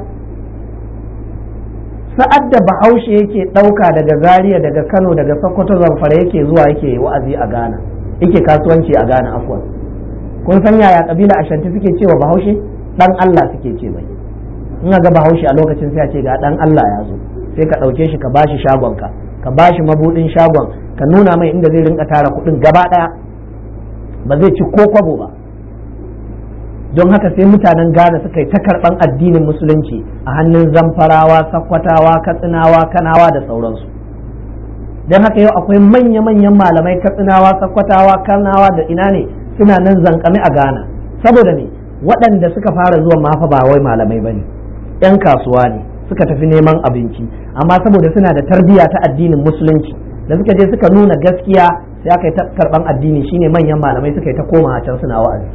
sa'ad da bahaushe yake ɗauka daga zaria daga kano daga sokoto zamfara yake zuwa yake wa'azi a ghana yake kasuwanci a ghana afwan kun san yaya kabila ashanti suke cewa bahaushe dan allah suke ce mai in ga bahaushe a lokacin sai a ce ga dan Allah ya zo sai ka ɗauke shi ka bashi shagonka ka bashi mabudin shagon ka nuna mai inda zai rinka tara kuɗin gaba ɗaya ba zai ci ko kwabo ba don haka sai mutanen Ghana suka yi ta karɓan addinin musulunci a hannun zamfarawa sakwatawa katsinawa kanawa da sauransu don haka yau akwai manya-manyan malamai katsinawa sakwatawa kanawa da ina ne suna nan zankame a Ghana saboda ne waɗanda suka fara zuwa mafa ba wai malamai ba ne 'yan kasuwa ne suka tafi neman abinci amma saboda suna da tarbiyya ta addinin musulunci da suka je suka nuna gaskiya sai aka yi ta karban addini shine manyan malamai suka yi ta koma can suna wa'azi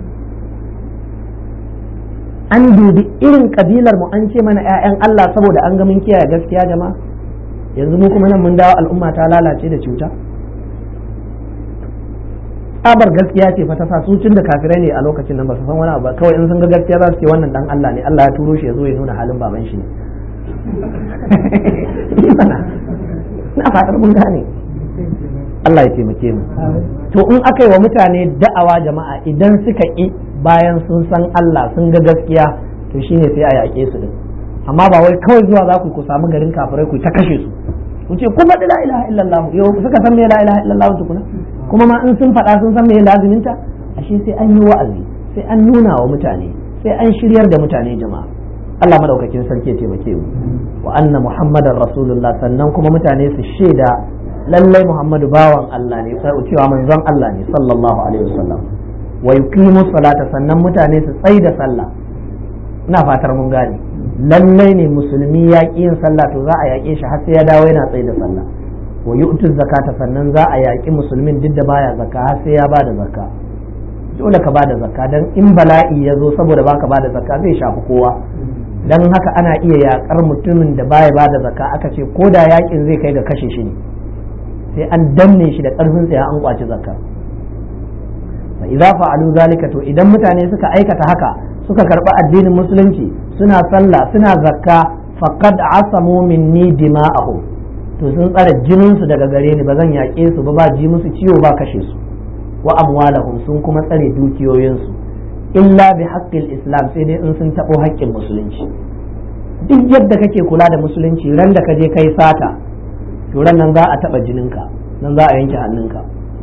an dubi irin kabilar mu an ce mana 'ya'yan Allah saboda an ga mun kiyaye gaskiya jama'a yanzu mu kuma nan mun dawo al'umma ta lalace da cuta tsabar gaskiya ce fa ta sa su tun da kafirai ne a lokacin nan ba su san wani abu ba kawai in sun ga gaskiya za su ce wannan dan Allah ne Allah ya turo shi ya zo ya nuna halin baban shi ne na fatar mun gane Allah ya taimake mu to in aka yi wa mutane da'awa jama'a idan suka ƙi bayan sun san Allah sun ga gaskiya to shine sai a yaƙe su din amma ba wai kawai zuwa za ku ku samu garin kafirai ku ta kashe su ku ce kuma la ilaha illallah yau suka san me la ilaha illallah tukuna kuma ma in sun faɗa sun san me laziminta ashe sai an yi wa'azi sai an nuna wa mutane sai an shiryar da mutane jama'a Allah madaukakin sarki ya taimake mu wa anna muhammadar rasulullah sannan kuma mutane su shaida lallai muhammadu bawan Allah ne sai cewa manzon Allah ne sallallahu alaihi wasallam wa yuqimu salata sannan mutane su tsai da sallah ina fatar mun gane lallai ne musulmi ya ƙi yin sallah to za a yaƙe shi har sai ya dawo yana tsai da sallah wa yu'tu zakata sannan za a yaƙi musulmin duk da baya zakka har sai ya bada zakka dole ka bada zakka dan in bala'i ya zo saboda baka bada zakka zai shafi kowa dan haka ana iya yaƙar mutumin da baya bada zakka aka ce ko da yaƙin zai kai ga kashe shi ne sai an danne shi da ƙarfin tsaya an kwaci zakka fa idza fa'alu zalika to idan mutane suka aikata haka suka karɓi addinin musulunci suna sallah suna zakka faqad asamu minni dima'ahum to sun tsare jinin su daga gare ni ba zan yaƙe su ba ba ji musu ciwo ba kashe su wa amwalahum sun kuma tsare dukiyoyin su illa bi haqqil islam sai dai in sun taɓo haƙƙin musulunci duk yadda kake kula da musulunci ran da ka je kai sata to ran nan za a taɓa jininka nan za a yanke hannunka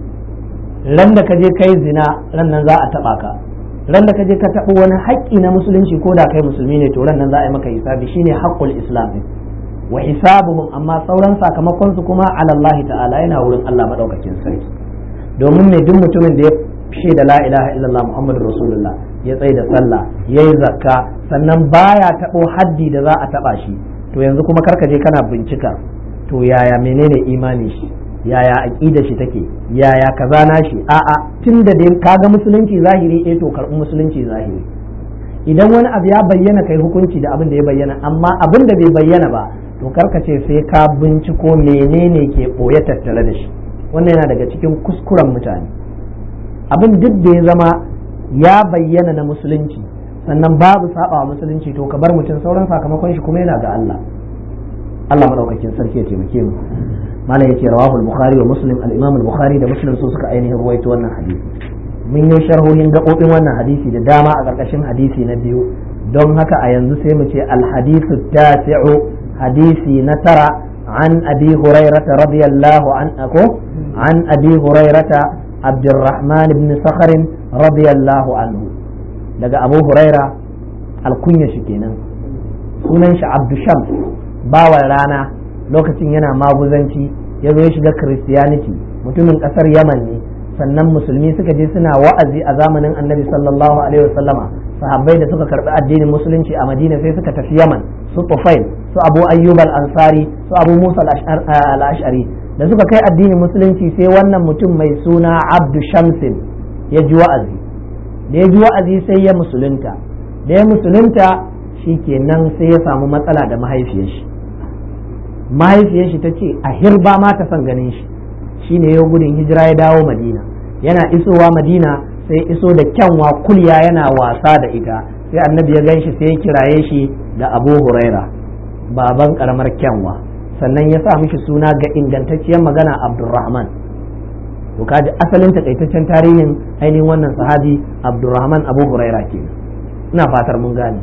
ran da ka je kai zina ran nan za a taɓa ka ran da ka je ka taɓa wani haƙƙi na musulunci ko da kai musulmi ne to ran nan za a yi maka hisabi shine haqqul islam wa hisabuhum amma sauran sakamakon su kuma ala Allah ta'ala yana wurin Allah madaukakin sarki domin me duk mutumin da ya shaida la ilaha illallah muhammadur rasulullah ya tsaye da sallah yayi zakka sannan baya taɓo haddi da za a taɓa shi to yanzu kuma karka je kana bincika to yaya menene imani shi yaya aqida shi take yaya kaza na shi a'a tunda dai kaga musulunci zahiri eh to karbi musulunci zahiri idan wani abu ya bayyana kai hukunci da abin da ya bayyana amma abin da bai bayyana ba to karka ce sai ka binciko menene ke boye tattare da shi wannan yana daga cikin kuskuren mutane abin duk da ya zama ya bayyana na musulunci sannan babu saba musulunci to ka bar mutum sauran sakamakon shi kuma yana ga Allah Allah madaukakin sarki ya taimake mu malam yace rawahu al-bukhari wa muslim al-imam al-bukhari da muslim su suka ainihin ruwaito wannan hadisi mun yi sharhohin gabobin wannan hadisi da dama a ƙarƙashin hadisi na biyu don haka a yanzu sai mu ce al-hadithu tasi'u hadisi na tara an abi hurairata radiyallahu an ako an abi hurairata abdurrahman ibn sakhr radiyallahu anhu daga abu huraira alkunya shi kenan sunan shi abdu shams bawan rana lokacin yana maguzanci ya zo ya shiga christianity mutumin kasar yaman ne sannan musulmi suka je suna wa'azi a zamanin annabi sallallahu alaihi wasallama sahabbai da suka karbi addinin musulunci a madina sai suka tafi yaman su tufail su abu ayyub al-ansari su abu musa al-ash'ari da suka kai addinin musulunci sai wannan mutum mai suna abdu shamsin ya ji wa'azi da ya ji wa'azi sai ya musulunta da ya musulunta shi kenan sai ya samu matsala da mahaifiyar shi mahaifiyar shi ta ce a hirba ma ta son ganin shi shine yau gudun hijira ya dawo madina yana isowa madina sai iso da kyanwa kulya yana wasa da ita sai annabi ya gan shi sai ya kiraye shi da abu huraira baban karamar kyanwa sannan ya sa mishi suna ga ingantacciyar magana abdurrahman to kaji asalin takaitaccen tarihin ainihin wannan sahabi abdurrahman abu huraira ke ina fatar mun gane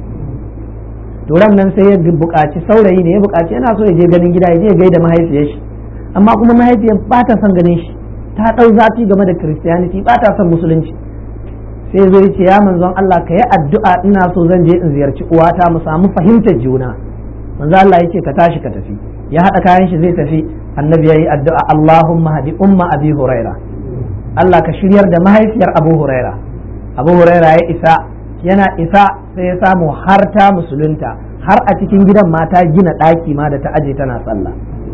to ran nan sai ya buƙaci saurayi ne ya buƙaci yana so ya je ganin gida ya je ya gaida mahaifiyar shi amma kuma mahaifiyar ba ta son ganin shi ta ɗau zafi game da christianity ba ta son musulunci sai zo ya ce ya manzon Allah ka yi addu'a ina so zan je in ziyarci uwata mu samu fahimtar juna manzon Allah ya ce ka tashi ka tafi ya haɗa kayan shi zai tafi annabi ya yi addu'a Allahumma hadi umma abi huraira Allah ka shiryar da mahaifiyar abu huraira abu huraira ya isa yana isa sai ya samu har ta musulunta har a cikin gidan mata gina ɗaki ma da ta aje tana sallah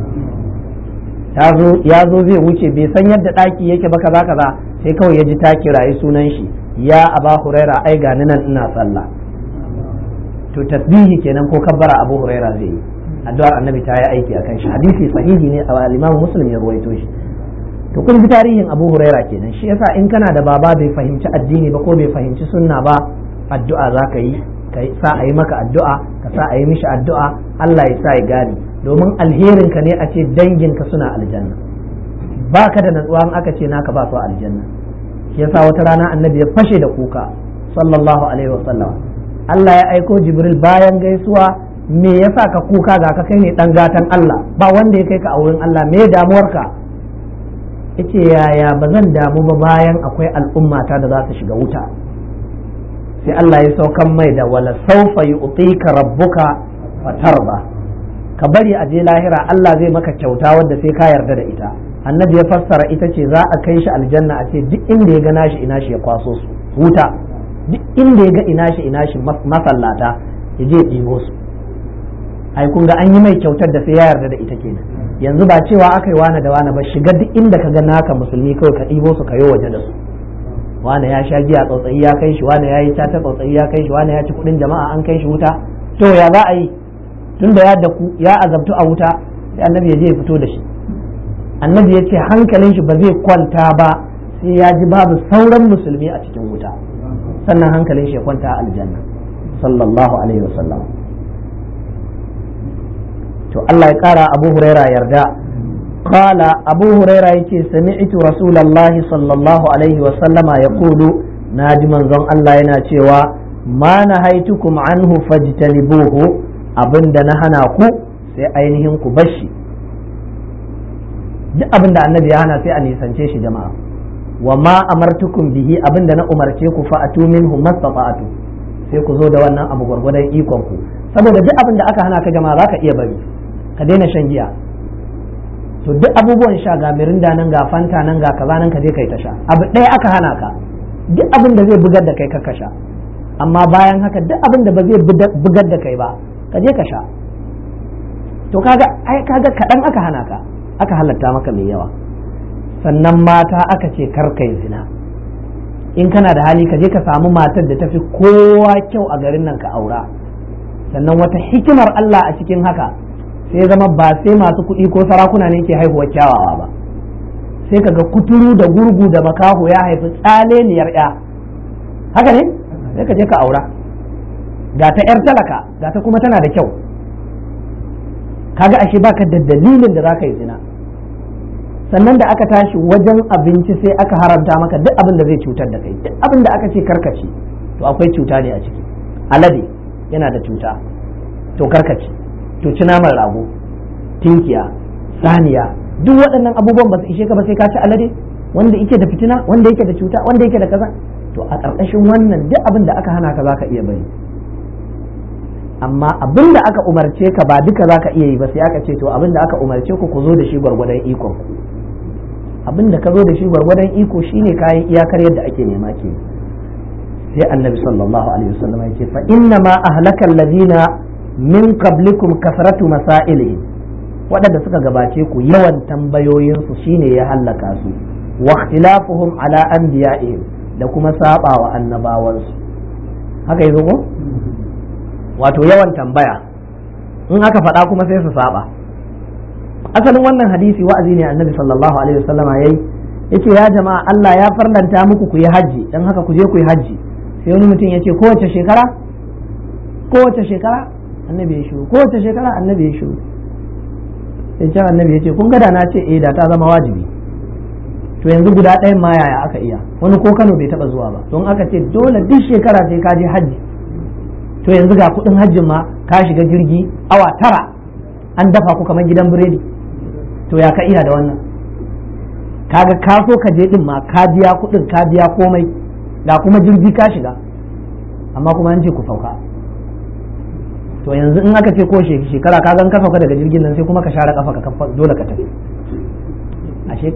ya zo zai wuce bai san yadda ɗaki yake ba kaza kaza sai kawai ya ji ta kirayi sunan shi ya aba huraira ai gani nan ina sallah to tasbihi kenan ko kabbara abu huraira zai yi addu'ar annabi ta yi aiki akan shi hadisi sahihi ne a al-imam muslim ya ruwaito shi to kun ji tarihin abu huraira kenan shi yasa in kana da baba bai fahimci addini ba ko bai fahimci sunna ba addu'a za ka yi ka sa a yi maka addu'a ka sa a yi mishi addu'a Allah ya sa ya gane domin alherin ka ne a ce danginka suna aljanna baka da natsuwa in aka ce naka ba su aljanna shi yasa wata rana annabi ya fashe da kuka sallallahu alaihi wasallam Allah ya aiko Jibril bayan gaisuwa me yasa ka kuka ga ka kai ne dan gatan Allah ba wanda ya kai ka a wurin Allah me damuwarka yace yaya ba zan damu ba bayan akwai al'ummata da za su shiga wuta sai Allah ya saukan mai da wala saufa yu'tika rabbuka fatarba ka bari a je lahira Allah zai maka kyauta wadda sai ka yarda da ita annabi ya fassara ita ce za a kai shi aljanna a ce duk inda ya ga nashi ina shi ya kwaso su wuta duk inda ya ga ina shi ina shi masallata ya je ɗibo su ai kun ga an yi mai kyautar da sai ya yarda da ita kenan yanzu ba cewa aka yi wane da wane ba shiga duk inda ka ga naka musulmi kawai ka ɗibo su ka yi waje da su wane ya sha giya tsautsayi ya kai shi wane ya yi cata tsautsayi ya kai shi wane ya ci kuɗin jama'a an kai shi wuta to ya za a yi tun da ya daku ya azabtu a wuta sai annabi ya je ya fito da shi annabi ya ce hankalin shi ba zai kwanta ba sai ya ji babu sauran musulmi a cikin wuta sannan hankalin shi ya kwanta a aljanna sallallahu alaihi wasallam to Allah ya kara Abu Huraira yarda qala Abu Huraira yace sami'tu Rasulullahi sallallahu alaihi wasallama yaqulu naji manzon Allah yana cewa ma nahaitukum anhu fajtanibuhu abinda na hana ku sai ainihin ku bashi duk abinda annabi ya hana sai a nisance shi jama'a wa ma amartukum bihi abinda na umarce ku fa atu minhu mastata'tu sai ku zo da wannan abu gwargwadon ikon ku saboda duk abin da aka hana ka jama'a zaka iya bari ka daina shan giya to duk abubuwan sha ga mirinda nan ga fanta nan ga kaza nan ka je kai ta sha abu ɗaya aka hana ka duk abin da zai bugar da kai ka sha amma bayan haka duk abin da ba zai bugar da kai ba ka je ka sha to kaga ai kaga kaɗan aka hana ka aka halatta maka mai yawa sannan mata aka ce kar kai zina in kana da hali ka je ka samu matar da tafi kowa kyau a garin nan ka aura sannan wata hikimar Allah a cikin haka sai zama ba sai masu kuɗi ko sarakuna ne ke haihuwa kyawawa ba sai kaga kuturu da gurgu da makaho ya haifi tsaleniyar ya haka ne sai ka je ka aura ga ta yar talaka ga ta kuma tana da kyau kaga ashe baka da dalilin da zaka yi zina sannan da aka tashi wajen abinci sai aka haramta maka duk abin da zai cutar da kai duk abin da aka ce karkaci to akwai cuta ne a ciki alade yana da cuta to karkaci to ci naman rago tinkiya saniya duk waɗannan abubuwan ba su ishe ka ba sai ka ci alade wanda yake da fitina wanda yake da cuta wanda yake da kaza to a ƙarƙashin wannan duk abin da aka hana ka zaka iya bari amma abin da aka umarce ka ba duka zaka iya yi ba sai aka ce to abin da aka umarce ku ku zo da shi gwargwadon ikon ku abin da ka zo da shi gwargwadon iko shine kayan iyakar yadda ake nema ke sai annabi sallallahu alaihi wasallam ya ce fa inna ma ahlaka alladhina min qablikum kasratu masailihim waɗanda suka gabace ku yawan tambayoyinsu shine ya hallaka su wa ikhtilafuhum ala anbiya'ihim da kuma saba wa annabawansu haka yazo ko wato yawan tambaya in aka faɗa kuma sai su saba asalin wannan hadisi wa'azi ne annabi sallallahu alaihi wasallama yayi yace ya jama'a Allah ya farlanta muku ku yi haji dan haka ku je ku yi haji sai wani mutum yace kowace shekara kowace shekara annabi ya shiru kowace shekara annabi ya shiru sai can annabi ya ce kun gada na ce eh da ta zama wajibi to yanzu guda ɗayan ma yaya aka iya wani ko Kano bai taba zuwa ba don aka ce dole duk shekara sai ka je hajji to yanzu ga kuɗin hajjin ma ka shiga jirgi awa tara an dafa ku kamar gidan biredi to ya ka iya da wannan kaga ka so ka je din ma ka biya kuɗin ka biya komai da kuma jirgi ka shiga amma kuma an ce ku sauka to yanzu in aka ce ko shekara ka gan ka sauka daga jirgin nan sai kuma ka share kafa ka dole ka tafi ashe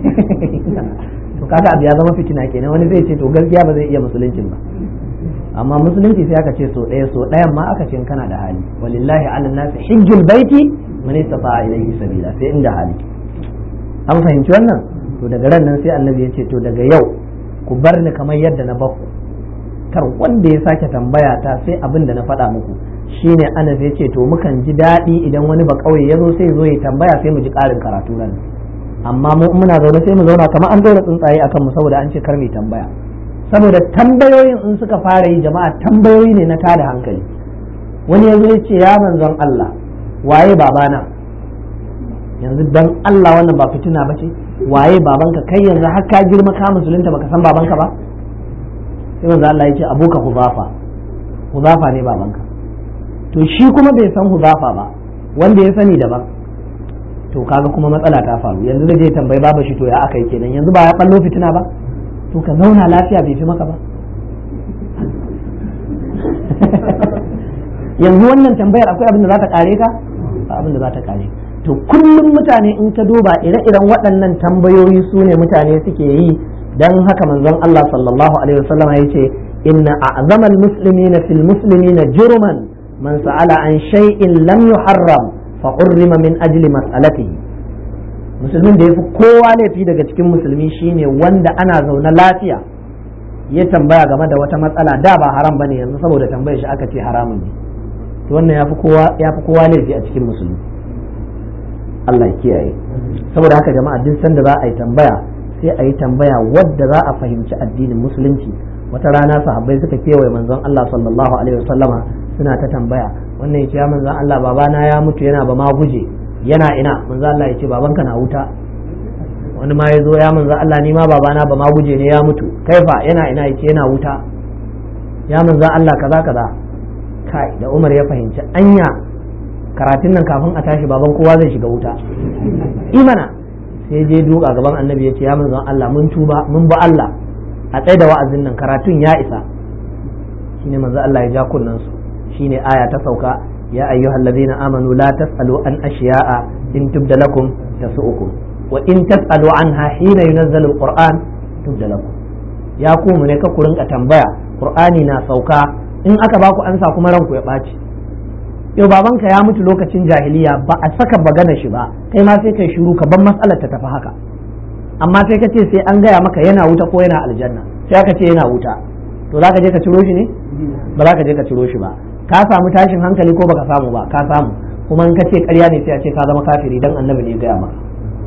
to kaga abu ya zama fitina kenan wani zai ce to gaskiya ba zai iya musuluncin ba amma musulunci sai aka ce so ɗaya so ɗayan ma aka ce kana da hali walillahi ala nasi hijjul baiti man istata'a ilayhi sabila sai inda hali an fahimci wannan to daga ran nan sai annabi ya ce to daga yau ku bar ni kamar yadda na bakku kar wanda ya sake tambaya ta sai abin da na faɗa muku shine anas ya ce to mukan ji daɗi idan wani ba kauye ya zo sai zo ya tambaya sai mu ji ƙarin karatu nan amma mu muna zaune sai mu zauna kamar an dora tsuntsaye akan mu saboda an ce kar mu tambaya saboda tambayoyin in suka fara yi jama'a tambayoyi ne na tada hankali wani ya zo ya ce ya manzon Allah waye babana yanzu dan Allah wannan ba fitina ba ce waye babanka kai yanzu har ka girma ka musulunta baka san babanka ba sai manzo Allah ya ce abuka huzafa huzafa ne babanka to shi kuma bai san huzafa ba wanda ya sani daban to kaga kuma matsala ta faru yanzu zai je tambayi baba shi to ya aka yi kenan yanzu ba ya ballo fitina ba to ka zauna lafiya bai fi maka ba yanzu wannan tambayar akwai abin da za ta kare ka ba abin da za ta kare to kullum mutane in ka duba ire-iren waɗannan tambayoyi su ne mutane suke yi dan haka manzon Allah sallallahu alaihi wasallam ya ce inna a'zamal muslimina fil muslimina jurman man sa'ala an shay'in lam yuharram fa urrima min ajli mas'alatihi musulmin da yafi kowa laifi daga cikin musulmi shine wanda ana zaune lafiya ya tambaya game da wata matsala da ba haram bane yanzu saboda tambayar shi aka ce haramun ne to wannan yafi kowa yafi kowa laifi a cikin musulmi Allah ya kiyaye saboda haka jama'a duk sanda za a yi tambaya sai a yi tambaya wadda za a fahimci addinin musulunci wata rana sahabbai suka kewaye manzon Allah sallallahu alaihi wasallama suna ta tambaya wannan yace ya manzon Allah babana ya mutu yana ba ma guje yana ina manzon Allah yace babanka na wuta wani ma yazo ya manzon Allah ni ma babana ba ma guje ne ya mutu kaifa yana ina yace yana wuta ya manzon Allah kaza kaza kai da Umar ya fahimci anya karatun nan kafin a tashi baban kowa zai shiga wuta imana sai je duka gaban annabi ya ce ya manzon Allah mun tuba mun bi Allah a tsaye da wa'azin nan karatun ya isa shine manzo Allah ya ja kunnan su shine aya ta sauka ya ayyuhal ladina amanu la tasalu an ashiya'a in tubda lakum tasu'ukum wa in tasalu anha hina yunazzalu alquran tubda lakum ya ku mu ne ka ku rinka tambaya qur'ani na sauka in aka baku ansa kuma ranku ya ɓaci yau babanka ya mutu lokacin jahiliya ba a saka bagana shi ba kai ma sai kai shiru ka ban matsalar ta tafi haka amma sai ka ce sai an gaya maka yana wuta ko yana aljanna sai aka ce yana wuta to za ka je ka ciro shi ne ba za ka je ka ciro shi ba ka samu tashin hankali ko baka samu ba ka samu kuma in ka ce ƙarya ne sai a ce ka zama kafiri dan annabi ne ya gaya maka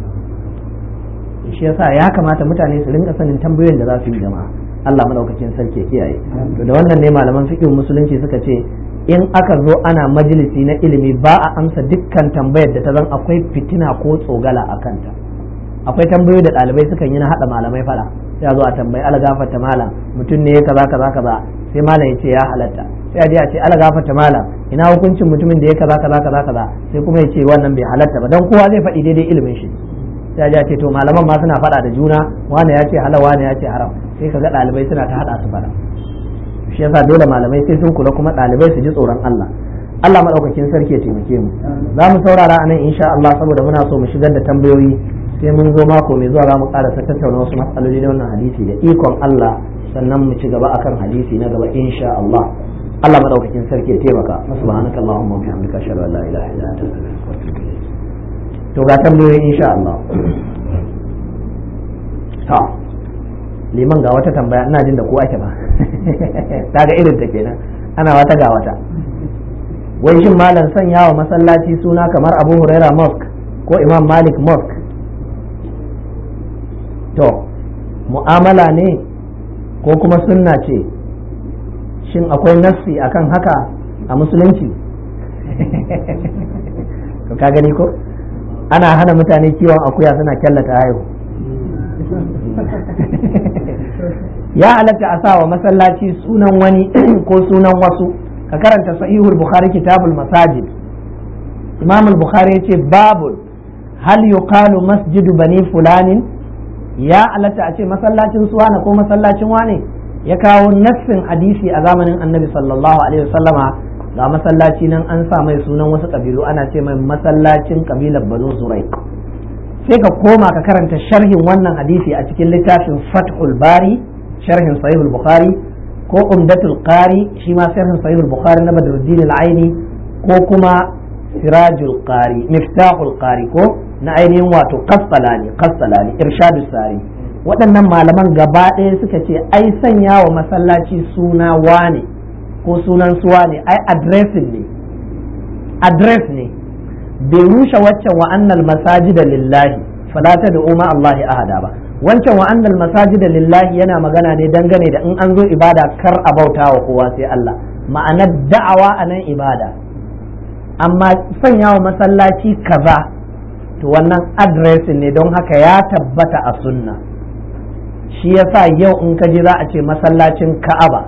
shi yasa ya kamata mutane su rinka sanin tambayoyin da za su yi jama'a Allah madaukakin sarki ya kiyaye to da wannan ne malaman fiqh musulunci suka ce in aka zo ana majalisi na ilimi ba a amsa dukkan tambayar da ta zan akwai fitina ko tsogala a kanta akwai tambayoyi da ɗalibai sukan yi na haɗa malamai fada sai a zo a tambayi ala gafarta malam mutum ne kaza kaza kaza sai malam ya ce ya halatta sai a je a ce ala gafarta malam ina hukuncin mutumin da ya kaza kaza kaza kaza sai kuma ya ce wannan bai halatta ba dan kowa zai faɗi daidai ilimin shi sai a je a ce to malaman ma suna faɗa da juna wani ya ce halal wani ya ce haram sai ka ga ɗalibai suna ta haɗa su fada shi yasa dole malamai sai sun kula kuma ɗalibai su ji tsoron Allah Allah maɗaukakin sarki ya taimake mu za mu saurara a nan insha Allah saboda muna so mu shigar da tambayoyi sai mun zo mako mai zuwa za mu ƙarasa tattauna wasu matsaloli na wannan hadisi da ikon Allah sannan mu ci gaba akan hadisi na gaba insha Allah Allah maɗaukakin sarki ya taimaka subhanaka allahumma wa bihamdika ashhadu an la ilaha illa anta astaghfiruka wa atubu ilayk to ga tambayoyi insha Allah ta liman ga wata tambaya ina jin da ko ake ba ta ga irin ta kenan ana wata ga wata wai shin malam sanya wa masallaci suna kamar abu huraira mosque ko imam malik mosque to mu'amala ne ko kuma sunna ce shin akwai nassi akan haka a musulunci to ka gani ko ana hana mutane kiwon akuya suna kyallata haihu ya halatta a sawa masallaci sunan wani ko sunan wasu ka karanta sahihul bukhari kitabul masajid imam al-bukhari yace babu hal yuqalu masjidu bani fulanin ya halatta a ce masallacin suwana ko masallacin wane ya kawo nassin hadisi a zamanin annabi sallallahu alaihi wasallama ga masallaci nan an sa mai sunan wasu kabilu ana ce mai masallacin kabilar banu zurai sai ka koma ka karanta sharhin wannan hadisi a cikin littafin fathul bari sharhin sahihul bukhari ko umdatul qari shi ma sharhin sahihul bukhari na badruddin al-aini ko kuma sirajul qari miftahul qari ko na ainihin wato qassalani qassalani irshadus sari waɗannan malaman gaba ɗaya suka ce ai sanya wa masallaci suna wane ko sunan suwa ne ai addressing ne address ne bai rushe waccan wa annal masajida lillahi fala da ma Allah ahada ba wancan wa annal masajida lillahi yana magana ne dangane da in an zo ibada kar a bauta wa kowa sai Allah ma'anar da'awa a nan ibada amma sanya wa masallaci kaza to wannan addressing ne don haka ya tabbata a sunna shi yasa yau in ka ji za a ce masallacin ka'aba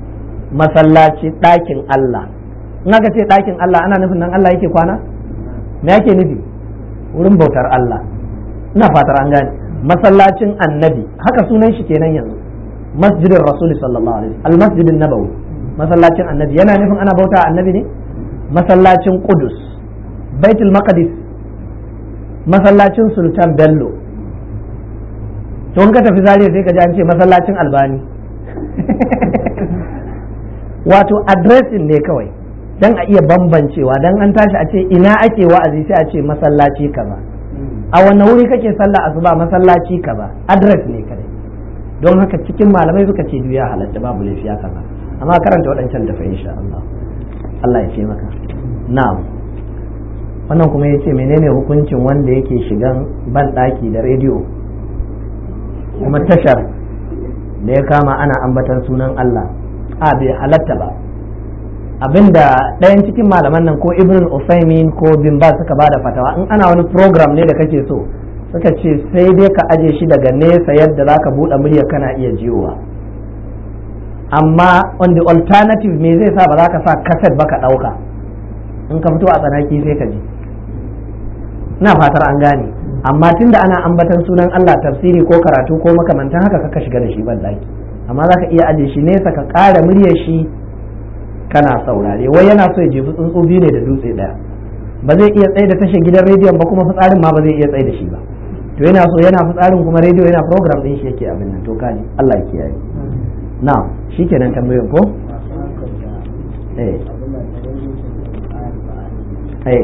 masallaci ɗakin Allah in aka ce ɗakin Allah ana nufin nan Allah yake kwana me ake nufi wurin bautar Allah ina fatar an gane masallacin annabi haka sunan shi kenan yanzu masjidin rasuli sallallahu alaihi wasallam almasjidin nabawi masallacin annabi yana nufin ana bauta annabi ne masallacin qudus baitul maqdis masallacin sultan bello to in ka tafi zariya sai ka ji an ce masallacin albani wato addressing ne kawai dan a iya bambancewa dan an tashi a ce ina ake wa'azi sai a ce masallaci kaza a wanne wuri kake sallah asuba masallaci kaza address ne kadai don haka cikin malamai suka ce duya halatta babu laifi ya kaza amma karanta waɗancan tafi insha Allah Allah ya ce maka na'am wannan kuma ya ce menene hukuncin wanda yake shigan ban ɗaki da rediyo kuma tashar da ya kama ana ambatan sunan Allah a bai halatta ba abinda ɗayan cikin malaman nan ko ibn usaimin ko bin ba suka bada fatawa in ana wani program ne da kake so suka ce sai dai ka aje shi daga nesa yadda za ka buɗe murya kana iya jiyowa amma on the alternative me zai sa ba za ka sa kaset ba ka ɗauka in ka fito a tsanaki sai ka ji na fatar an gane amma tunda ana ambatan sunan Allah tafsiri ko karatu ko makamantan haka kaka shiga da shi ban daki amma za ka iya aje shi nesa ka ƙara muryar shi kana saurare wai yana so ya jefi tsuntsu biyu ne da dutse ɗaya ba zai iya tsaye da tashar gidan rediyon ba kuma fitsarin ma ba zai iya tsaye da shi ba to yana so yana fitsarin kuma rediyo yana program din shi yake abin nan to kaji Allah ya kiyaye na'am shikenan tambayoyin ko eh eh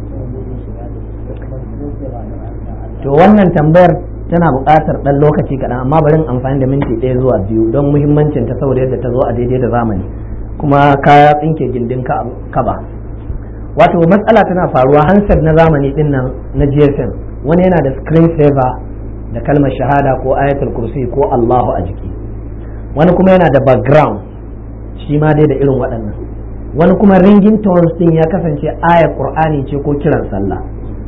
to wannan tambayar tana buƙatar ɗan lokaci kaɗan amma bari amfani da minti ɗaya zuwa biyu don muhimmancin ta saboda yadda ta zo a daidai da zamani kuma kaya tsinke gindin kaba wato matsala tana faruwa hansar na zamani din nan na gsm wani yana da screen saver da kalmar shahada ko ayatul kursi ko allahu a jiki wani kuma yana da background shi ma dai da irin waɗannan wani kuma ringing tones din ya kasance ayar qur'ani ce ko kiran sallah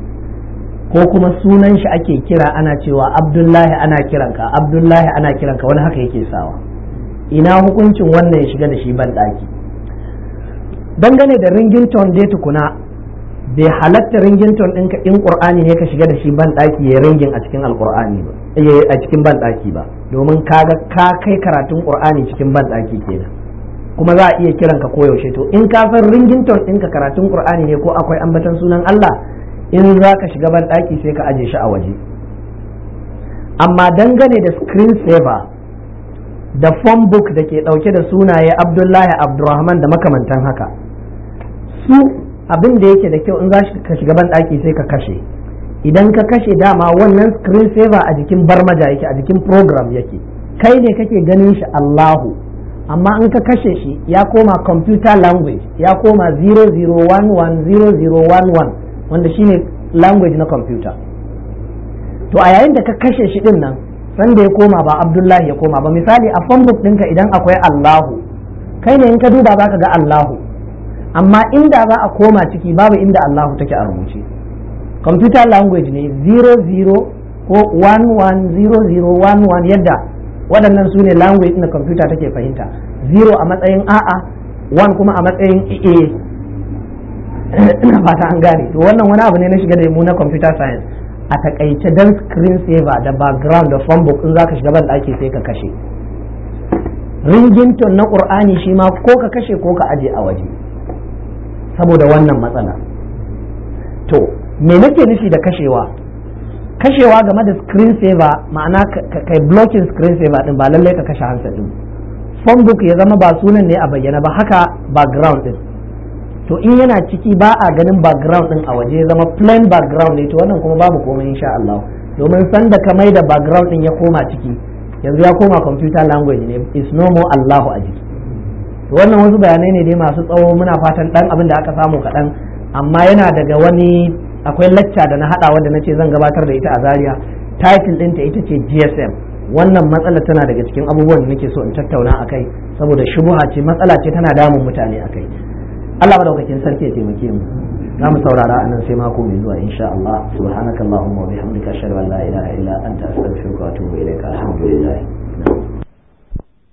ko kuma sunan shi ake kira ana cewa abdullahi ana kiranka abdullahi ana kiranka wani haka yake sawa ina hukuncin wannan ya shiga da shi ban ɗaki dangane da ringington dai tukuna bai halatta ringington ɗinka in ƙur'ani ne ka shiga da shi ban ɗaki ya ringin a cikin alƙur'ani ba a cikin ban ɗaki ba domin kaga ka kai karatun ƙur'ani cikin ban ɗaki kenan kuma za a iya kiranka koyaushe to in ka san ringington ɗinka karatun ƙur'ani ne ko akwai ambatan sunan Allah in za ka shiga ban ɗaki sai ka aje shi a waje amma dangane da screen saver da phone book da ke ɗauke da sunaye abdullahi abdurrahman da makamantan haka su abin da yake da kyau in za ka shiga ban ɗaki sai ka kashe idan ka kashe dama wannan screen saver a jikin barmaja yake a jikin program yake kai ne kake ganin shi allahu amma in ka kashe shi ya koma computer language ya koma 00110011 wanda shine language na computer to a yayin da ka kashe shi din nan sanda ya koma ba abdullahi ya koma ba misali a phonebook ɗinka idan akwai allahu kai ne in ka duba za ka ga allahu amma inda za a koma ciki babu inda allahu take a rubuce computer language ne 00 ko 110011 yadda waɗannan su ne language na computer take fahimta 0 a matsayin a'a 1 kuma a matsayin a ina fata an gane to wannan wani abu ne na shiga da mu na computer science a takaice dan screen saver da background da phone book in zaka shiga ban daki sai ka kashe ringington na qur'ani shi ma ko ka kashe ko ka aje a waje saboda wannan matsala to me nake nufi da kashewa kashewa game da screen saver ma'ana kai blocking screen saver din ba lallai ka kashe hansa din phone book ya zama ba sunan ne a bayyana ba haka background din to in yana ciki ba a ganin background din a waje zama plain background ne to wannan kuma babu komai insha Allah domin san da ka mai da background din ya koma ciki yanzu ya koma computer language ne is no more Allahu a jiki to wannan wasu bayanai ne dai masu tsawo muna fatan dan abin da aka samu kaɗan amma yana daga wani akwai lacca da na haɗa wanda na ce zan gabatar da ita a Zaria title ɗinta ita ce GSM wannan matsala tana daga cikin abubuwan da nake so in tattauna akai saboda shubuha ce matsala ce tana damun mutane akai Allah madaukakin sarki ya taimake mu za mu saurara a nan sai mako mai zuwa insha Allah subhanakallahumma wa bihamdika ashhadu an la ilaha illa anta astaghfiruka wa atubu ilaika alhamdulillah